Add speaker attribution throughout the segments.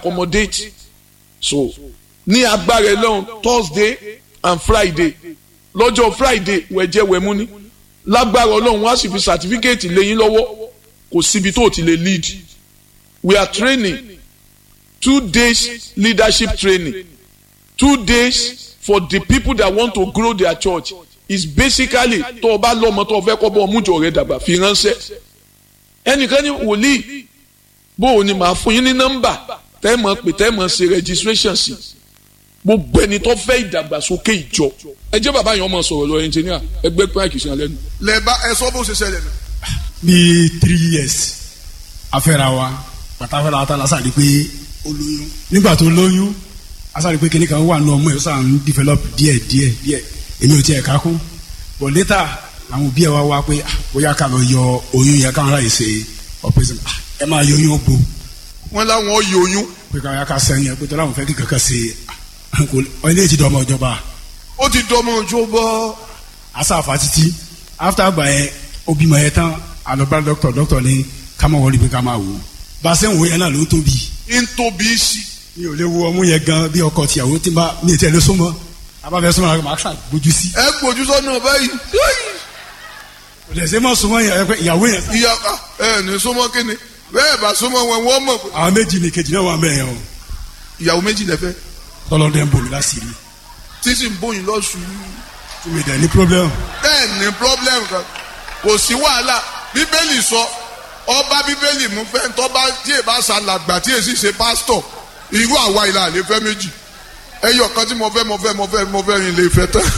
Speaker 1: accommodate so ní agbára ẹlọ́run thursday and friday lọ́jọ́ friday wẹ̀jẹ̀ wẹ̀mú ní lágbára ọlọ́run wá sì fi certificate lẹ́yìn lọ́wọ́ kò síbi tó ti lè lead we are training two days leadership training two days for the people that want to grow their church is basically tó o bá lọ́mọ tó o fẹ́ kọ́ bọ́ ọmújọ rẹ dàgbà fi ránṣẹ́ ẹnìkan ní wòlíì bó o ní màá fún yín ní nọ́mbà tẹ́ mọ̀ pé tẹ́ mọ̀ ṣe registration sí gbogbo ẹni tó fẹ́ ìdàgbàsókè ìjọ ẹ jẹ́ bàbá yẹn ọmọ sọ̀rọ̀ lọ ẹnjìníà ẹgbẹ́ pààkì sí alẹ́ nu.
Speaker 2: lẹ́ẹ̀bá ẹ sọ bó ṣe ṣẹlẹ̀ nù.
Speaker 3: bíi three years afẹ́ra wa pàtàkì ta la sáré pé ó lóyún nígbà tó lóyún a sáré pé kíní kan wà nù ọmọ yẹn ó sàn ń develop díẹ̀ díẹ̀ díẹ̀ èmi ò tiẹ̀ ká kún but later àwọn òbí ẹ wá wá pé bóyá ká lọ yọ oyún yẹn káwọn láyè ṣe operation ẹ máa yọ oyún gbó
Speaker 2: wọ́n láwọn yọ oyún
Speaker 3: pé káwọn yà ká sẹ́yìn ẹ pé tọ́lá àwọn fẹ́ kí kankan ṣe ọ ilé ti dọ́mọ ìjọba
Speaker 2: ó ti dọmọ ojú bọ́.
Speaker 3: asáfa títí after àgbà yẹn ó bímọ yẹn tán àlọ́bá dọ́kítọ̀ dọ́kítọ̀ ní ká máa wọlé pé ká máa wò ó bá a ṣe ń wò yẹn náà ló ń tóbi
Speaker 2: ń tóbi sí.
Speaker 3: mi ò lè wo ọmú yẹn gan bí ọkọ tìyàwó tí n bá mi ì tẹ́ lé súnmọ́ abáfẹ́ súnmọ́ àwọn máa gbójú sí.
Speaker 2: ẹ gbójú sọ́nà báyìí.
Speaker 3: kò lè ṣe mọ́ súnmọ́ yẹn pé ìyàwó yẹn.
Speaker 2: ìyá ẹ ní súnmọ́ kínni bẹ́ẹ̀ bá súnmọ́ wọn wọ́n mọ̀ pé
Speaker 3: àwọn méjì ni kejì náà wà mẹ́rin o
Speaker 2: ìyàwó méjì lẹ́fẹ́
Speaker 3: tọ́lọ́dẹ ń bomi láṣìírí
Speaker 2: tí sì ń bóyin lọ́sùn.
Speaker 3: tí mi dẹ̀ ní problem.
Speaker 2: bẹ́ẹ̀ ni problem kan kò sí wàhálà bíbélì sọ ọba bíbélì mú fẹ́ tọ́ba tí èèbá ṣàlàgbà tí èsì ṣe pásítọ̀ irú àwa ìlà àlè fẹ́ méjì ẹyọ kan tí mo fẹ́ mo fẹ́ mo fẹ́ mo fẹ́ rìn lè fẹ́ tán.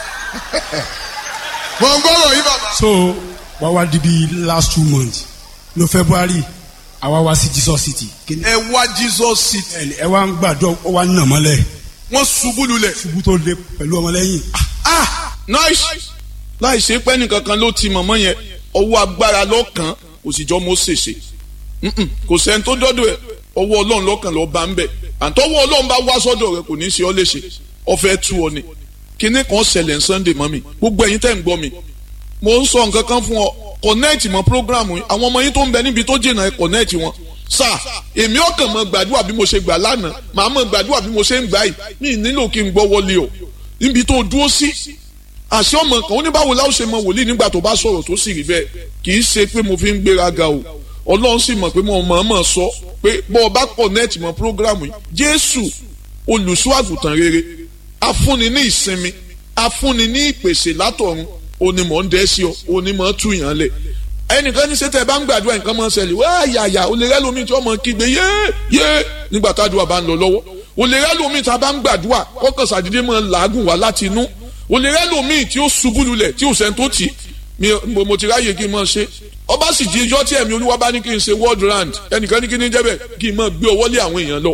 Speaker 2: mo ń gbọ́rọ̀ yí bàbá.
Speaker 3: so wá wá di bí last two months no february àwa wá sí jesus city. Kíni-
Speaker 2: ẹ wá jesus city
Speaker 3: ẹ ẹ wá ń gbàdúrà ó wá ń nà mọ́lẹ̀
Speaker 2: wọ́n ṣubú lulẹ̀.
Speaker 3: ṣubú tó le pẹ̀lú ọmọlẹ́yìn.
Speaker 1: ah nice láì ṣe pé nìkankan ló ti mọ̀mọ́ yẹn ọwọ́ agbára lọ́kàn kò sì jọ mọ́ ṣèṣe Mm-mm, kò sẹ́ni tó dọ́dọ̀ ẹ̀ ọwọ́ ọlọ́run lọ́kàn lọ́ọ́ bá ń bẹ̀ àtọwọ́ ọlọ́run bá wá sọ́dọ̀ rẹ̀ kò ní í ṣe ọ́ léṣe ọ̀fẹ́ tú ọ ni kinní kan ṣẹlẹ̀ ní sunday mọ́ mi gbogbo ẹ̀yin tẹ́ ń gbọ́ mi mo ń sọ nǹkan kan fún ọ connect mọ́ program yìí àwọn ọmọ yín tó ń bẹ níbi tó jìnnà ẹ connect wọn sà èmi ọkàn mọ gbàdúrà bí mo ṣe gbà lánàá màá mọ gbàdúrà bí mo ṣe ń gbà yìí mi ì nílò kí n gbọ́ wọlé o níbi tó dúró sí àṣẹ ọmọ kan ó ní báwo láwọn ṣe mọ wòlíì nígbà tó bá sọ̀rọ̀ tó sì rí bẹ́ẹ̀ kì í ṣe pé mo fi ń gbéraga o ọlọ́run sì mọ̀ pé mo mọ̀ọ́mọ̀ sọ pé bọ́ ọ bá connect mọ́ program yìí jésù olùṣọ́ àgùntàn rere afúnni ní ìsinmi afúnni ní ìpèsè látọ̀run onímọ̀ ń dẹ́ sí ọ onímọ̀ tú yàn lẹ̀ ẹnìkan ní sẹ́tẹ̀ bá ń gbàdúrà nǹkan máa ń ṣẹlẹ̀ wá yàyà o lè rẹ́ lómi tí wọ́n máa kígbe yé yé nígbà tádùá bá ń lọ lọ́wọ́ o lè rẹ́ lómi tí a bá ń gbàdúrà kọ́kàn sàdédé máa ń làágùn wá láti inú o lè rẹ́ lómi tí ó ṣubú lulẹ̀ tí ò sẹ́ni tó tì í mi mo mo ti ráyè kí n máa ṣe ọba sì di ijọ́ tí ẹ̀mí olúwa bá ní kí n ṣe world round ẹnìkan ní kí ní jẹ́bẹ̀ kí n máa gbé ọwọ́ lé àwọn èèyàn lọ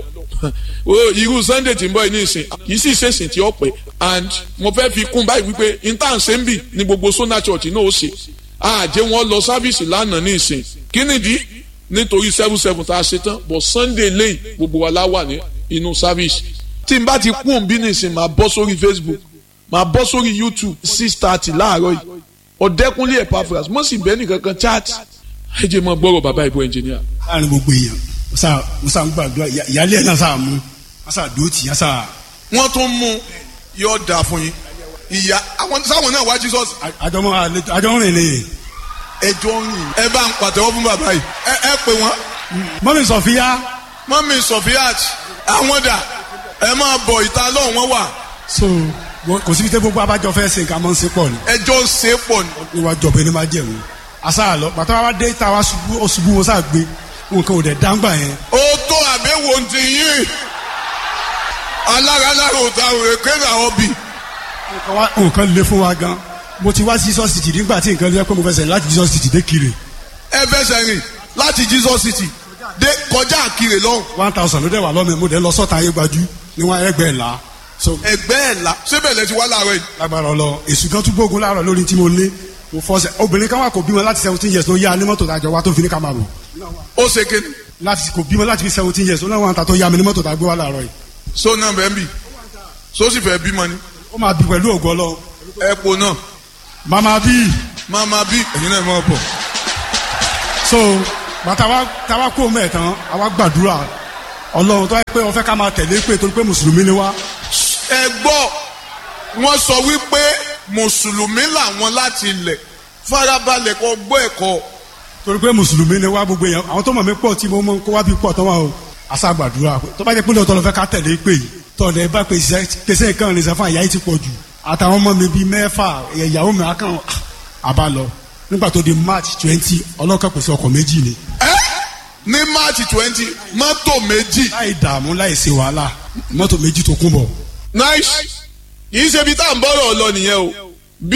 Speaker 1: o irú sunday tí ń bọ̀ yìí ní ìsìn kì í sì ṣèṣìn tí ó pẹ́ and mo fẹ́ fi kún báyìí wípé intan ṣe ń bì ní gbogbo sona church náà ó ṣe àjẹ́ wọn lọ sáfíìsì lánàá ní ìsìn kí nìdí nítorí seven seven tá a ṣe tán but sunday lẹ́yìn gbogbo wa la wà ní inú sáfíìsì tí n bá ti kún òun bí ní ìsìn máa bọ́ sórí facebook máa bọ́ sórí youtube six thirty láàárọ̀ yìí ọ̀dẹ́kunlé Epaphras mo sì bẹ́ẹ̀ nìkan kan chat ẹ jẹ́ mọ́ gbọ́rọ̀ bàbá ìbò ẹnjìníà.
Speaker 3: láàrin gbogbo èèyàn mo sá mo sá ń gbàdúrà ìyá- ìyáálé ẹ̀ náà sá mú wọ́n sá dúró tì í sá
Speaker 2: wọ́n tún mú yóò dà fún yín ìyá àwọn sáwọn náà wá jesus
Speaker 3: àjọmọ́ àlejò àjọmọ́ rìn lè.
Speaker 2: ẹjọ́ yìn ẹ bá ń pàtẹ́wọ́ fún bàbá yìí ẹ ẹ pè wọ́n
Speaker 3: mọ́mí sọ̀fíà
Speaker 2: mọ́mí sofiat àwọn dà ẹ máa bọ̀ ìta lọ́hùn wọn wà
Speaker 3: so wọ́n- kò síbi tẹ́ gbogbo abájọ fẹ́ ṣe nǹkan mọ́ ń ṣe pọ̀ ni
Speaker 2: ẹjọ́ ń ṣe é pọ̀ ní.
Speaker 3: níwájú ọ̀bẹ ní máa jẹ̀wò àṣà lọ bàtà wa dé ta wa ṣubú ó ṣubú wọn sá gbé nǹkan ò dẹ̀ dáńgbà yẹn
Speaker 2: ó tó àbẹ̀wò ti yín alára lára òta òwe kéde àwọn bì
Speaker 3: nǹkan wa- nǹkan le fún wa gan mo ti wá sí Jesus city nígbà tí nǹkan lé pé mo fẹsẹ̀ láti Jesus city dé kiri
Speaker 2: ẹ fẹsẹ̀ rìn láti jesus city dé kọjá àkìrè lọ́hùn
Speaker 3: one thousand ló dẹ̀ wà lọ́mọ mo dẹ̀ lọ sọ́ta ayé gbajú ní wọn ẹgbẹ́ ẹ̀ la so
Speaker 2: ẹgbẹ́ ẹ̀ la síbẹ̀ lẹ ti wá láàárọ̀ yìí
Speaker 3: lágbára ọlọ èsù kan tún gbógun láàárọ̀ lórí tí mo ní mo fọsẹ̀ obìnrin kan wà kò bímọ láti seventeen years ló yá ní mọ́tò tàjọ wa tó fi ní ká máa bọ̀
Speaker 2: ó ṣe kéde
Speaker 3: láti kò bímọ láti fi seventeen years ó náà wọn ta tó yá mi ní mọ́tò tàgbé wa láàárọ̀ yìí
Speaker 2: so náà bẹ́ẹ̀ bì so sì fẹ́ bímọ ni
Speaker 3: ó máa bí pẹ̀lú ògo ọlọ
Speaker 2: ẹ po náà
Speaker 3: màmá bíi
Speaker 2: máa máa bí ẹ̀yin náà máa bọ̀
Speaker 3: so bàtà wa tàwa kó mẹ́ẹ̀ tán àwa gbàdúrà ọlọ́run tó yẹ pé wọ́n fẹ́ ká máa tẹ̀lé pé torí pé mùsùlùmí ni wá
Speaker 2: ẹ gbọ́ wọ́n sọ wípé mùsùlùmí làwọn láti ilẹ̀ farabalẹ̀ kó gbọ́ ẹ̀kọ́
Speaker 3: torí pé mùsùlùmí ni wá gbogbo èèyàn àwọn tó mọ̀ mí pọ̀ tí mo mọ̀ kó wá bí pọ̀ tó wà o àṣà gbàdúrà tó bá jẹ́ pé lóòótọ́ ló fẹ́ ká tẹ̀lé pé yìí tọ̀lẹ̀ bá pèsè pèsè nǹkan rìn sẹ́fún àyà yìí ti pọ̀ jù àtàwọn ọmọ mi bíi mẹ́fà ìyàwó mi akàn àbá lọ nígbà tó di march twenty ọlọ́kàn pèsè ọkọ̀ méjì ni
Speaker 2: ẹ ní march twenty mọ́tò méjì
Speaker 3: láì dààmú láì ṣe wàhálà mọ́tò méjì tó kún bọ̀.
Speaker 1: nice kìí ṣe ibi tá à ń bọ́rọ̀ lọ nìyẹn o bí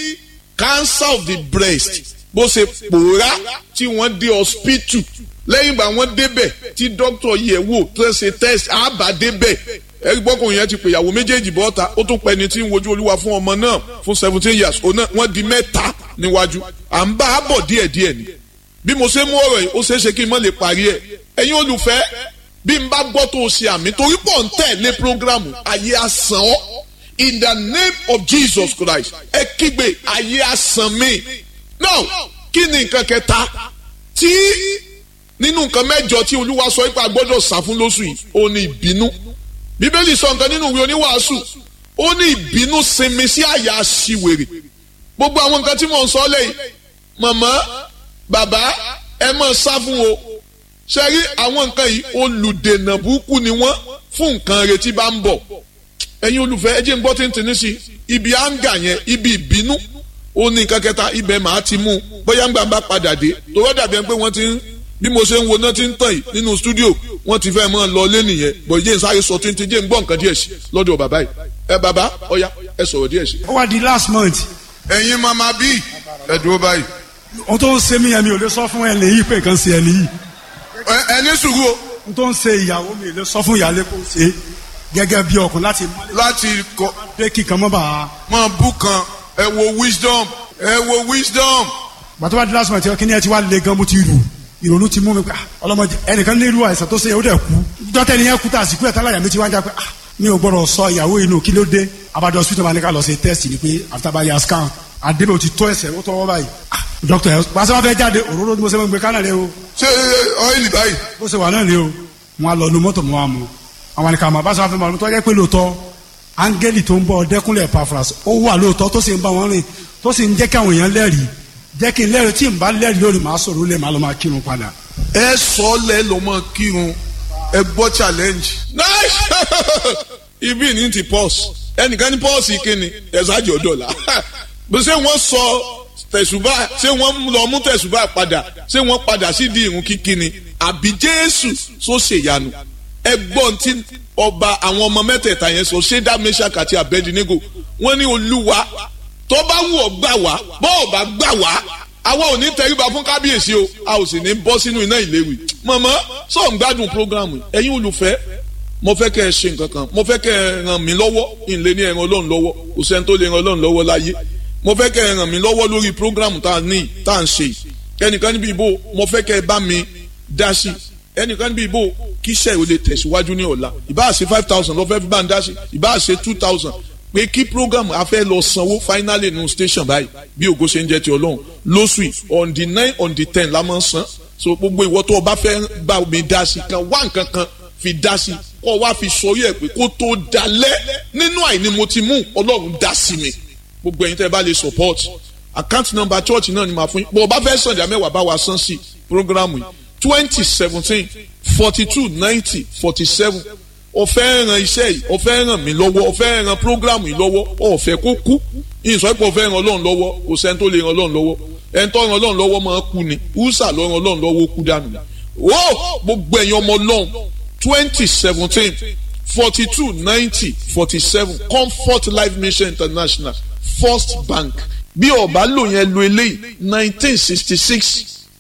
Speaker 1: cancer of the breast bó ṣe pòórá tí wọ́n dé hospital lẹ́yìn ìgbà wọ́n débẹ̀ tí doctor yẹ̀ wò tó ṣe test àbá débẹ̀ ẹ̀rí gbọ́kùnrin yẹn ti pè ìyàwó méjèèjì bọ́ta ó tún pẹ́ ni tí ń wojú olúwa fún ọmọ náà fún seventeen years òun náà wọ́n di mẹ́ta níwájú à ń bá a bọ̀ díẹ̀díẹ̀ ni bí mo ṣe mú ọ̀rọ̀ yìí ó ṣeé ṣe kí n má lè parí ẹ̀ ẹ̀yin olùfẹ́ bí n bá gbọ́ tó o ṣe àmì torí pọ̀ ń tẹ̀lé programu ayé àsàn ọ́ in the name of Jesus Christ ẹ kígbe ayé àsàn mi now kí ni nǹkan kẹta tí nínú nǹkan mẹ́jọ tí olúwa sọ pé a gbọ́dọ̀ sá fún lóṣù yìí ó ní ìbínú bíbélì sọ nǹkan nínú ìwé oníwàásù ó ní ìbínú sinmi sí àyà aṣiwèrè gbogbo àwọn nǹkan tí mò ń sọ lẹ́yìn màmá bàbá ẹ máa sá fún o ṣe rí àwọn nǹkan yìí olùdènà burúkú ni wọ́n fún nǹkan retí bá ń bọ̀ ẹ̀yin olùfẹ́ ẹ jẹ́ ń gbọ́ tí ń tì ní sí ibi áńgà yẹn ibi ìbínú ó ní nǹkan kẹta ibẹ̀ màá ti mú un bóyá ń gbà ń bá padà dé tòwọ́ dàbí ẹni pé wọ́n ti ń bí mo ṣe ń wo náà ti ń tàn yìí nínú stúdíò wọ́n ti fẹ́ mọ́ lọ lé nìyẹn bọ̀ jẹ́ ń sáré sọ tí ń ti jẹ́ ń gbọ́ nǹkan díẹ̀ sí lọ́dọ̀ bàbá yìí ẹ bàbá ọ̀ya ẹ sọ̀rọ̀ díẹ̀ sí.
Speaker 3: ó wá di last month
Speaker 2: ẹ̀yin mama bíi ẹ dúró báyìí
Speaker 3: ohun tó ń ṣe mí yẹn mi ò lè sọ fún ẹni yìí pé nǹkan ṣe ẹni yìí
Speaker 2: ẹ ẹ ní sùúrù o
Speaker 3: ohun tó ń ṣe ìyàwó mi lè sọ fún ìyáálé kó ṣe gẹ́gẹ́ bí ọkùnrin láti
Speaker 2: láti kọ
Speaker 3: pé kíkan mọ́ bá a.
Speaker 2: mọ bú kan ẹ wo wisdom ẹ wo wisdom
Speaker 3: gbàtọ́ bá di last month kí ni ẹ ti wá le gan mo ti rù ìrònú ti mú mi pé ah, ọlọ́mọdé ẹnìkan ní irú àìsàn tó ṣe yẹn ó dẹ̀ kú dọ́tẹ́ ni yẹn kú tá a sì kú ẹ̀ tálàyà mi ti wá ń já pé ah, mi ò gbọ́dọ̀ sọ ìyàwó inú kí ló dé abájọ hospital máa ní ká lọ ṣe test ni pé after bá yà scan àdébẹ̀ ò ti tọ́ ẹsẹ̀ ó tọwọ́ báyìí ah, doctor ẹ̀ pàṣẹ wá fẹ́ jáde òróró ni mo ṣe máa ń gbé kánà rẹ o
Speaker 2: ṣé ọ́ìlì báyìí
Speaker 3: bó ṣe wà náà ni o wọn á lọ nu mọ́tò mọ́ wa mu àwọn àníkà máa bá sọ fún mi tó jẹ́ pé lóòótọ́ áńgẹ́lì tó ń bọ̀ ọdẹ́kúnlẹ̀ pafras ó wà lóòótọ́ tó sì ń bá wọn rìn tó sì ń jẹ́ kí àwọn èèyàn lẹ́rìí jẹ́ kí n lẹ́rìí tí n bá lẹ́rìí lórí màá sọ̀rọ̀ lè má lọ máa kírun padà.
Speaker 2: ẹ sọ lẹ lọ mọ kírun ẹ gbọ́ challenge
Speaker 1: nice ibi ní ti pọ́s ẹnìkan ní pọ́s kíni ẹ̀sájì ọ̀dọ́là bó ṣé wọ́n sọ tẹ̀sùbà ṣé wọ́n lọ mú tẹ̀sùbà padà ṣé wọ́n padà sí di ìrun kíkíni àbí jésù sọ ṣèyanu ẹgbọ́n tí ọba àwọn ọmọ mẹ́tẹ̀ẹ̀ta yẹn sọ ṣédá meshach àti abednego wọ́n ní olúwa tó bá wù ọ́ gbà wá bọ́ ọ̀ bá gbà wá àwa ò ní tẹríba fún kábíyèsí o a ò sì ní bọ́ sínú iná ìléwì mọ̀mọ́ sọ ń gbádùn programu ẹ̀yin olùfẹ́ mo fẹ́ kẹ́ ẹ ṣe nǹkan kan mo fẹ́ kẹ́ ẹ ràn mí lọ́wọ́ ìlé ní ẹran ọlọ́run lọ́wọ́ kò sẹ́ni tó lè ran ọlọ́run lọ́wọ́ láyé mo fẹ́ kẹ́ ẹ ràn mí lọ́wọ́ lórí programu tá a ní tá a ń ṣe ẹnìkan níbi ìbò mo fẹ́ kẹ́ ẹ bá mi dá sí ẹnìkan níbi ìbò kí iṣẹ́ ò lè tẹ̀síwájú ní ọ̀la ìbá ṣe five thousand lọ́fẹ́ fi bá ń dá sí ìbá ṣe two thousand pé kí program a fẹ́ lọ sanwó finally nínú station báyìí bí ògo ṣe ń jẹ́ ti ọlọ́run lóṣù yìí on the nine on the ten la máa ń san so gbogbo ìwọ tó o bá fẹ́ bá mi dá sí kan wá nǹkan kan fi dá sí kó o wá fi sọrí ẹ̀ pé kó tó dalẹ̀ nínú àìní mo ti mú ọlọ́run dá sí mi gbogbo ẹ̀yin tẹ́ ẹ bá lè support account number church náà ni màá fún yín bó o bá fẹ́ sàn ìdá mẹ́wàá bá wa san sí program yìí twenty seventeen forty two ninety forty seven ọ̀fẹ́ ran iṣẹ́ yìí ọ̀fẹ́ ràn mí lọ́wọ́ ọ̀fẹ́ ran programu yìí lọ́wọ́ ọ̀fẹ́ kó kú ìsọ pé ọ̀fẹ́ ran ọlọ́run lọ́wọ́ kò sẹ́ni tó lè ran ọlọ́run lọ́wọ́ ẹni tó ran ọlọ́run lọ́wọ́ máa kú ni húsà ló ran ọlọ́run lọ́wọ́ ó kú dànù ni. ó gbogbo ẹ̀yin ọmọ ọlọ́run twenty seventeen forty two ninety forty seven comfort life mission international first bank bí ọba lò yẹn lo eléyìí nineteen sixty six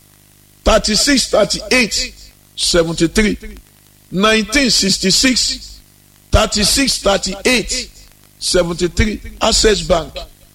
Speaker 1: thirty six thirty eight seventy three nineteen sixty six thirty six thirty eight seventy three access bank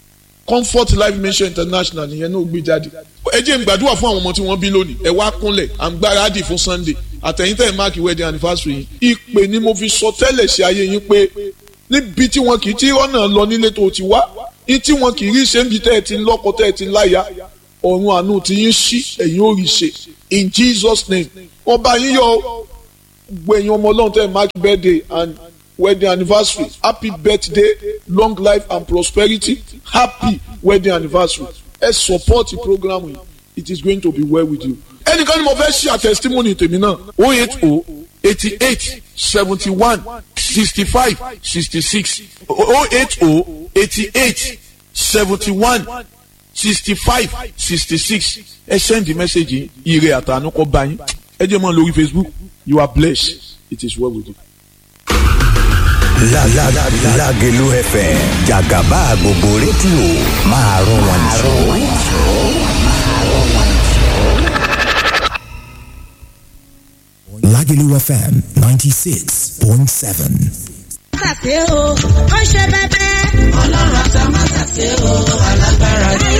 Speaker 1: comfort life mission international nìyẹn náà gbé jáde. ẹ jẹ́ n gbàdúrà fún àwọn ọmọ tí wọ́n bí lónìí ẹ wá kúnlẹ̀ à ń gbáradì fún sunday àtẹ̀yìntẹ̀ máàkì wedding anniversary yìí ìpè ni mo fi sọ tẹ́lẹ̀ sí ayé yín pé níbi tí wọn kì í tí rọ́nà lọ nílé tó ti wá ní tí wọn kì í rí ṣe ń bi tẹ́ ẹ ti ń lọ́kọ tẹ́ ẹ ti ń láya ọ̀run àánú ti yín ṣí ẹ̀yin ó rí ṣe in jesus name ọba yín yọ gbẹ̀yìn ọmọ ọlọ́run tẹ́ ẹ̀ mark birthday and wedding anniversary happy birthday long life and prosperity happy wedding anniversary ẹ support the program yìí it is going to be well with you. ẹnìkan ni mo fẹ́ ṣe àtẹ̀sítímọ́nì tèmi náà o eight o eighty eight seventy one sixty five sixty six o eight o eighty eight seventy one sixty five sixty six ẹ send the message yìí ire àtànú kọ bá yín ẹ jẹ́ mọ́ lórí facebook you are blessed it is well with you.
Speaker 4: La la la Lágelú FM Jàgàbá gbogbo rédíò máa rún wọn jù. Lágelú FM ninety six point seven.
Speaker 5: Mátàsé o, ó ṣe bẹ́bẹ́. Ọlọ́run àtà mátàsé o, alágbára ni.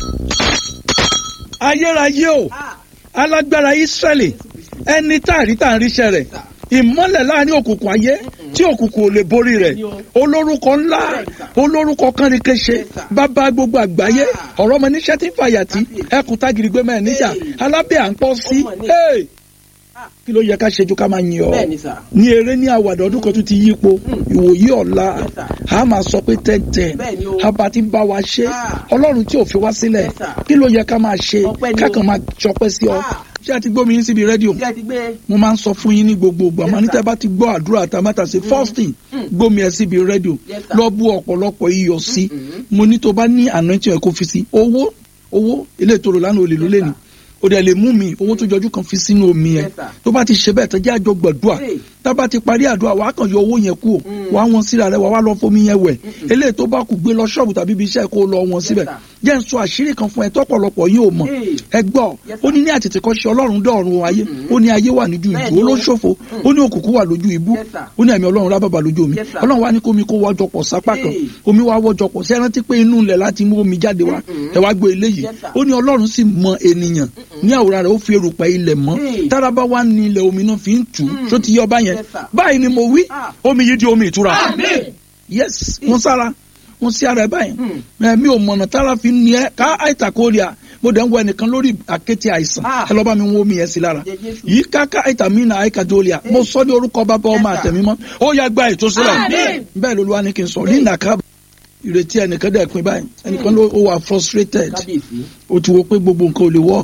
Speaker 6: ayérayé o alágbára israẹli ẹni tá a rí tá a ríṣẹ́ rẹ̀ ìmọ́lẹ̀ láàrin òkùnkùn ayé tí òkùnkùn ò lè borí rẹ̀ olórúkọ ńlá olórúkọ kánrinkéṣe bàbá gbogbo àgbáyé ọ̀rọ̀ ọmọ níṣẹ́ tí ń fàyàtì ẹkùn tágìrì gbé mẹ́rin níjà alábẹ́ à ń pọ́ sí Hey! kí ló yẹ ká ṣe ju ká máa yin ọ ní eré ní àwàdà ọdún kan tún ti yípo ìwòyí ọ̀la a máa sọ pé tẹ́tẹ́ àbá ti ń bá wa ṣe ọlọ́run tí ò fi wá sílẹ̀ kí ló yẹ ká máa ṣe kákan máa ṣọpẹ́ sí ọ ṣé a ti gbómi yín síbi rédíò mo máa ń sọ fún yín ní gbogbo ìgbà máa ní tẹ́ bá ti gbọ́ àdúrà àtàmátà sí first thing gbómi ẹ síbi rédíò lọ bú ọ̀pọ̀lọpọ̀ iyọ̀ sí mo ní tó bá ní àná tí ẹ kó fi sí owó owó ilé ìtòrò lánàá olè ló lé ní o dẹ̀ lè mú mi owó tó jọjú kan fi sínú omi yẹn tó bá ti ṣe bẹ́ẹ̀ tó jẹ́ àjọ gbàdúrà tá bá ti parí àdúrà wàá kàn yọ owó yẹn kú o wàá wọn síra rẹ wàá wá lọ fomi yẹn wẹ̀ eléyìí tó bá kù gbé lọ ṣọ́ọ̀bù tàbí ibi iṣẹ́ kó lọ wọn síbẹ̀ jẹ́ n sọ àṣírí kan fún ẹ tọ́pọ̀lọpọ̀ yóò mọ̀ ẹ gbọ́ ó ní ní àtètè kan ṣe ọlọ́run dọ̀run ayé ó ní ayé wà níjú ìjù ó ló ṣòfò ó ní òkùnkùn wà lójú ibú ó ní ẹ̀mí ọlọ́run rábàbà lójú omi ọlọ́run wá ní kó omi kó wọ́jọ pọ̀ sápá kan omi wá wọ́jọ pọ̀ sí ẹ rántí pé inú ilẹ̀ láti mú omi jáde wá ẹ wá gbé eléyìí ó ní ọlọ́run sì mọ ènìyàn ní àwòrán rẹ̀ ó fi erùpẹ̀ ilẹ̀ mọ́ táraba wá ní ilẹ̀ omi náà fi ń tù ú tó ti yọ ọba yẹn báyìí ni mo wí omi yìí di omi ìtura yes mo sára mo sí ara ẹ báyìí ẹ mi ò mọ̀nà tára fi ní ẹ ká àìtàkóríà mo dẹ̀ ń wọ ẹnìkan lórí àkété àìsàn ẹ lọ́ bá mi wọ́n omi yẹn sí lára yìí káká àìtàmínà àìkàdóríà mo sọ ní orúkọ bàbá ọmọ àtẹ̀mímọ́ ó yá gba ètò sílẹ̀ bẹ́ẹ̀ lolúwa ní kí n sọ linda kábà ìrètí ẹnìkan dẹ̀ pin báyìí ẹnìkan ló wà frustrated ó ti wo pé gbogbo nǹkan ò lè work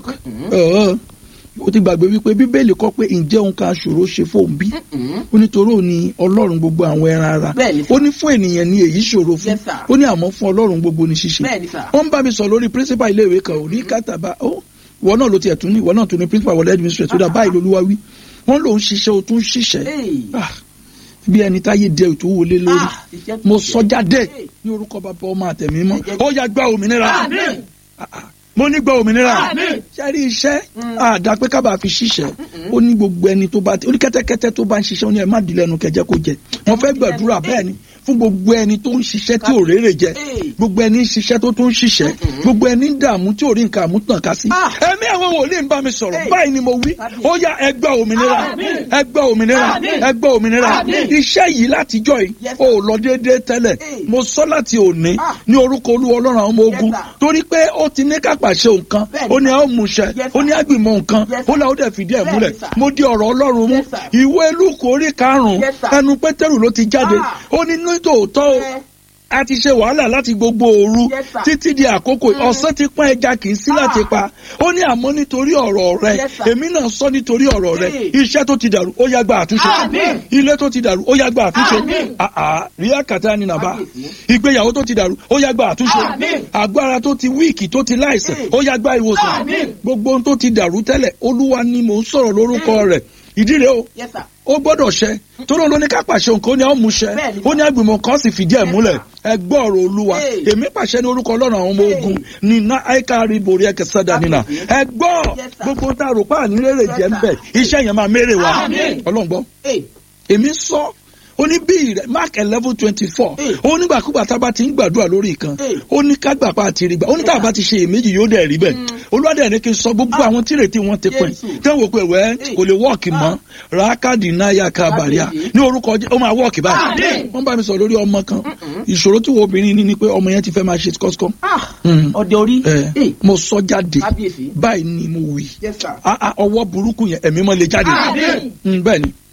Speaker 6: ó ti gbàgbé wípé bíbélì kọ pé ǹjẹ́ òun kan ṣòro ṣe fóun bí ó nítorí òun ni ọlọ́run gbogbo àwọn ẹran ara ó ní fún ènìyàn ni èyí ṣòro fún ó ní àmọ́ fún ọlọ́run gbogbo ni ṣíṣe wọ́n ń bá mi sọ lórí principal iléèwé kan ò ní kátàbá ó ìwọ náà ló tiẹ̀ tún ní ìwọ náà tún ní principal wọlé administrator tó dà báyìí lolúwa wí wọ́n lòun ṣiṣẹ́ o tún ṣiṣẹ́ bí ẹni táyé dẹ ètò wọlé lórí mo sọ jáde ní orúkọ bàbá ọmọ àtẹ̀mí mọ́ ó yá gba òmìnira mo ní gba òmìnira sẹ́rí iṣẹ́ àdá pé kábà fi ṣiṣẹ́ ó ní gbogbo ẹni tó bá ti ó ní kẹ́tẹ́kẹ́tẹ́ tó bá ń ṣiṣẹ́ ó ní ẹ má dìlẹ̀ ẹnu kẹjẹ kó jẹ wọ́n fẹ́ gbàdúrà bẹ́ẹ̀ ni fún gbogbo ẹni tó ń ṣiṣẹ́ tí ò rérè jẹ gbogbo ẹni ń ṣiṣẹ́ tó tún ń ṣiṣẹ́ gbogbo ẹni ń dààmú tí ò rí nǹkan àmútàn ká sí. ẹ̀mí àwọn wòlíì ń bá mi sọ̀rọ̀ báyìí ni mo wí ó yá ẹ gba òmìnira ẹ gba òmìnira ẹ gba òmìnira iṣẹ́ yìí látijọ́ yìí ó lọ déédéé tẹ́lẹ̀ mo sọ láti òní ní orúkọ olúwa ọlọ́run àwọn ọmọ ogun torí pé ó ti ní kápá ṣe nǹkan ó ní a ó mú ṣẹ ó ní agbìmọ̀ nǹkan ó làwọn dẹ̀ fìdí ẹ̀ múlẹ̀ mo di ọ̀rọ̀ ọlọ́run mú ìwé lúkù orí karùn-ún ẹnu pétérù ló ti jáde ó ní nítòótọ́ o a ti ṣe wàhálà láti gbogbo òru títí di àkókò ọ̀sán ti pọ́n ẹja kì í sí láti pa ó ní àmọ́ nítorí ọ̀rọ̀ rẹ èmi náà sọ nítorí ọ̀rọ̀ rẹ iṣẹ́ tó ti dàrú ó yá gba àtúnṣe ilé tó ti dàrú ó yá gba àtúnṣe ríà kàtà ni nàbà ìgbéyàwó tó ti dàrú ó yá gba àtúnṣe agbára tó ti wíìkì tó ti láìsàn ó yá gba ìwòsàn gbogbo ohun tó ti dàrú tẹ́lẹ̀ olúwa ni mò ń sọ̀rọ̀ lórúkọ rẹ̀ ìdí rẹ̀ o ó gbọ́dọ̀ ṣẹ torí ló ní ká pàṣẹ nǹkan ó ní àwọn mú ṣẹ ó ní agbìmọ̀ kan sì fìdí ẹ̀ múlẹ̀ ẹ gbọ́ ọ̀rọ̀ olúwa èmi pàṣẹ ní orúkọ ọlọ́run àwọn ọmọ ogun nínà àìkárí borí ẹ̀kẹ́ sádà nínà ẹ gbọ́ gbogbo tá a rò pa ànírèrè jẹ́ ń bẹ̀ iṣẹ́ yẹn máa mérè wa ọlọ́run gbọ́ èmi sọ ó ní bí rẹ mark eleven twenty four ó nígbàkúgbà tá a bá ti ń gbàdúrà lórí ìkan ó ní ká gbà pa àti rí gbà ó ní tá a bá ti ṣe èméjì yóò dẹ̀ rí bẹ́ẹ̀ olùwádìí ní kí n sọ gbogbo àwọn tírètí wọn ti pin tí wọn wò pé wẹ́ kò lè wọ́ọ̀kì mọ́ rákàdì náyà kábàríà ní orúkọ ó máa wọ́ọ̀kì báyìí wọ́n bá mi sọ lórí ọmọ kan ìṣòro tí wo obìnrin ní ni pé ọmọ yẹn ti fẹ́ máa ṣe kọ́síkọ́.
Speaker 7: ọdẹ orí.
Speaker 6: mo sọ jáde báyìí ni mo wí ọwọ́ burúkú yẹn ẹ̀mí mọ́ lè jáde bẹ́ẹ̀ ni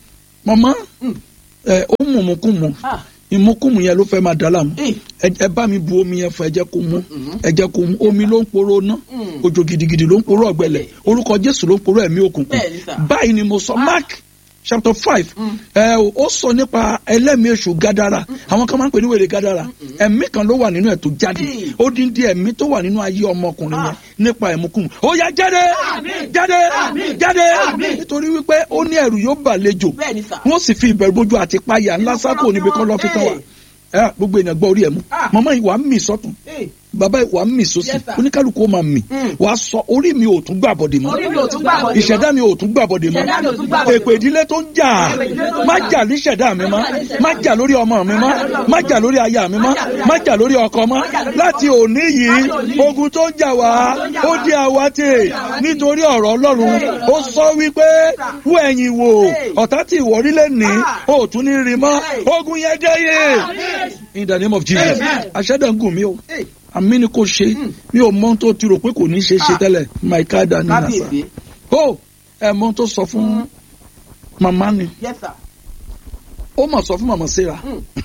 Speaker 6: mọ̀mọ́ ẹ ó mú mu kú mu
Speaker 7: Ah.
Speaker 6: ìmúkùmù yẹn ló fẹ́ máa dá láàmú
Speaker 7: Eh.
Speaker 6: ẹ ẹ bá mi bu omi yẹn fún ẹ jẹ́ kó mu ẹ jẹ́ kó mu omi ló ń poró ná òjò gidigidi ló ń poró ọ̀gbẹlẹ̀ orúkọ jésù ló ń poró ẹ̀mí òkùnkùn
Speaker 7: Bẹ́ẹ̀ni sà.
Speaker 6: báyìí ni mo sọ mark chapter five ẹ ó sọ nípa ẹlẹ́mìí èṣù gádàrà àwọn kan máa ń pè ní wèrè gádàrà ẹ̀mí kan ló wà nínú ẹ̀ tó jáde
Speaker 7: Mm.
Speaker 6: ó dín dín ẹ̀mí tó wà nínú ayé ọmọkùnrin yẹn nípa ẹ̀múkùmù ó yá jáde jáde jáde nítorí wípé ó ní ẹ̀rù yóò bàlejò
Speaker 7: Bẹ́ẹ̀ni sà.
Speaker 6: wọ́n sì fi ìbẹ̀rù bójú àti páyà ńlá sákò níbi kan lọ́ fi tán wa ẹ gbogbo èèyàn gbọ́ orí ẹ̀ mú
Speaker 7: Ah.
Speaker 6: màmá yìí wàá mì sọ́tún
Speaker 7: Hey.
Speaker 6: bàbá yìí wàá mì sósì
Speaker 7: Yes, sir.
Speaker 6: oníkálukú ó máa mì
Speaker 7: Mm.
Speaker 6: wàá sọ orí mi ò tún gbàbọ̀dè mọ́
Speaker 7: Orí mi ò tún gbàbọ̀dè mọ́.
Speaker 6: ìṣẹ̀dá mi ò tún gbàbọ̀dè mọ́
Speaker 7: Ìṣẹ̀dá mi ò tún gbàbọ̀dè
Speaker 6: èpè ìdílé tó ń jà
Speaker 7: Èpè ìdílé tó ń
Speaker 6: má
Speaker 7: jà.
Speaker 6: jà ní ìṣẹ̀dá mi mọ́ má jà lórí ọmọ mi mọ́ má jà lórí aya mi mọ́ má jà lórí ọkọ mọ́ láti òní yìí ogun tó ń jà wá ó di àwátì nítorí ọ̀rọ̀ ọlọ́run ó sọ wípé wú ẹ̀yìn wò ọ̀tá tí ìwọ rí lè ní ó tún ní rí mọ́ ogun yẹn dé yé in the name of jesus aṣẹ́dá ń gùn mí o àmì ni kò ṣe mi ò mọ ohun tó ti rò pé kò ní ṣe ṣe tẹ́lẹ̀ maika dani nasa
Speaker 7: kábíyèsí
Speaker 6: ó ẹ mọ ohun tó sọ fún màmá ni
Speaker 7: yes sir
Speaker 6: ó mà sọ fún màmá sarah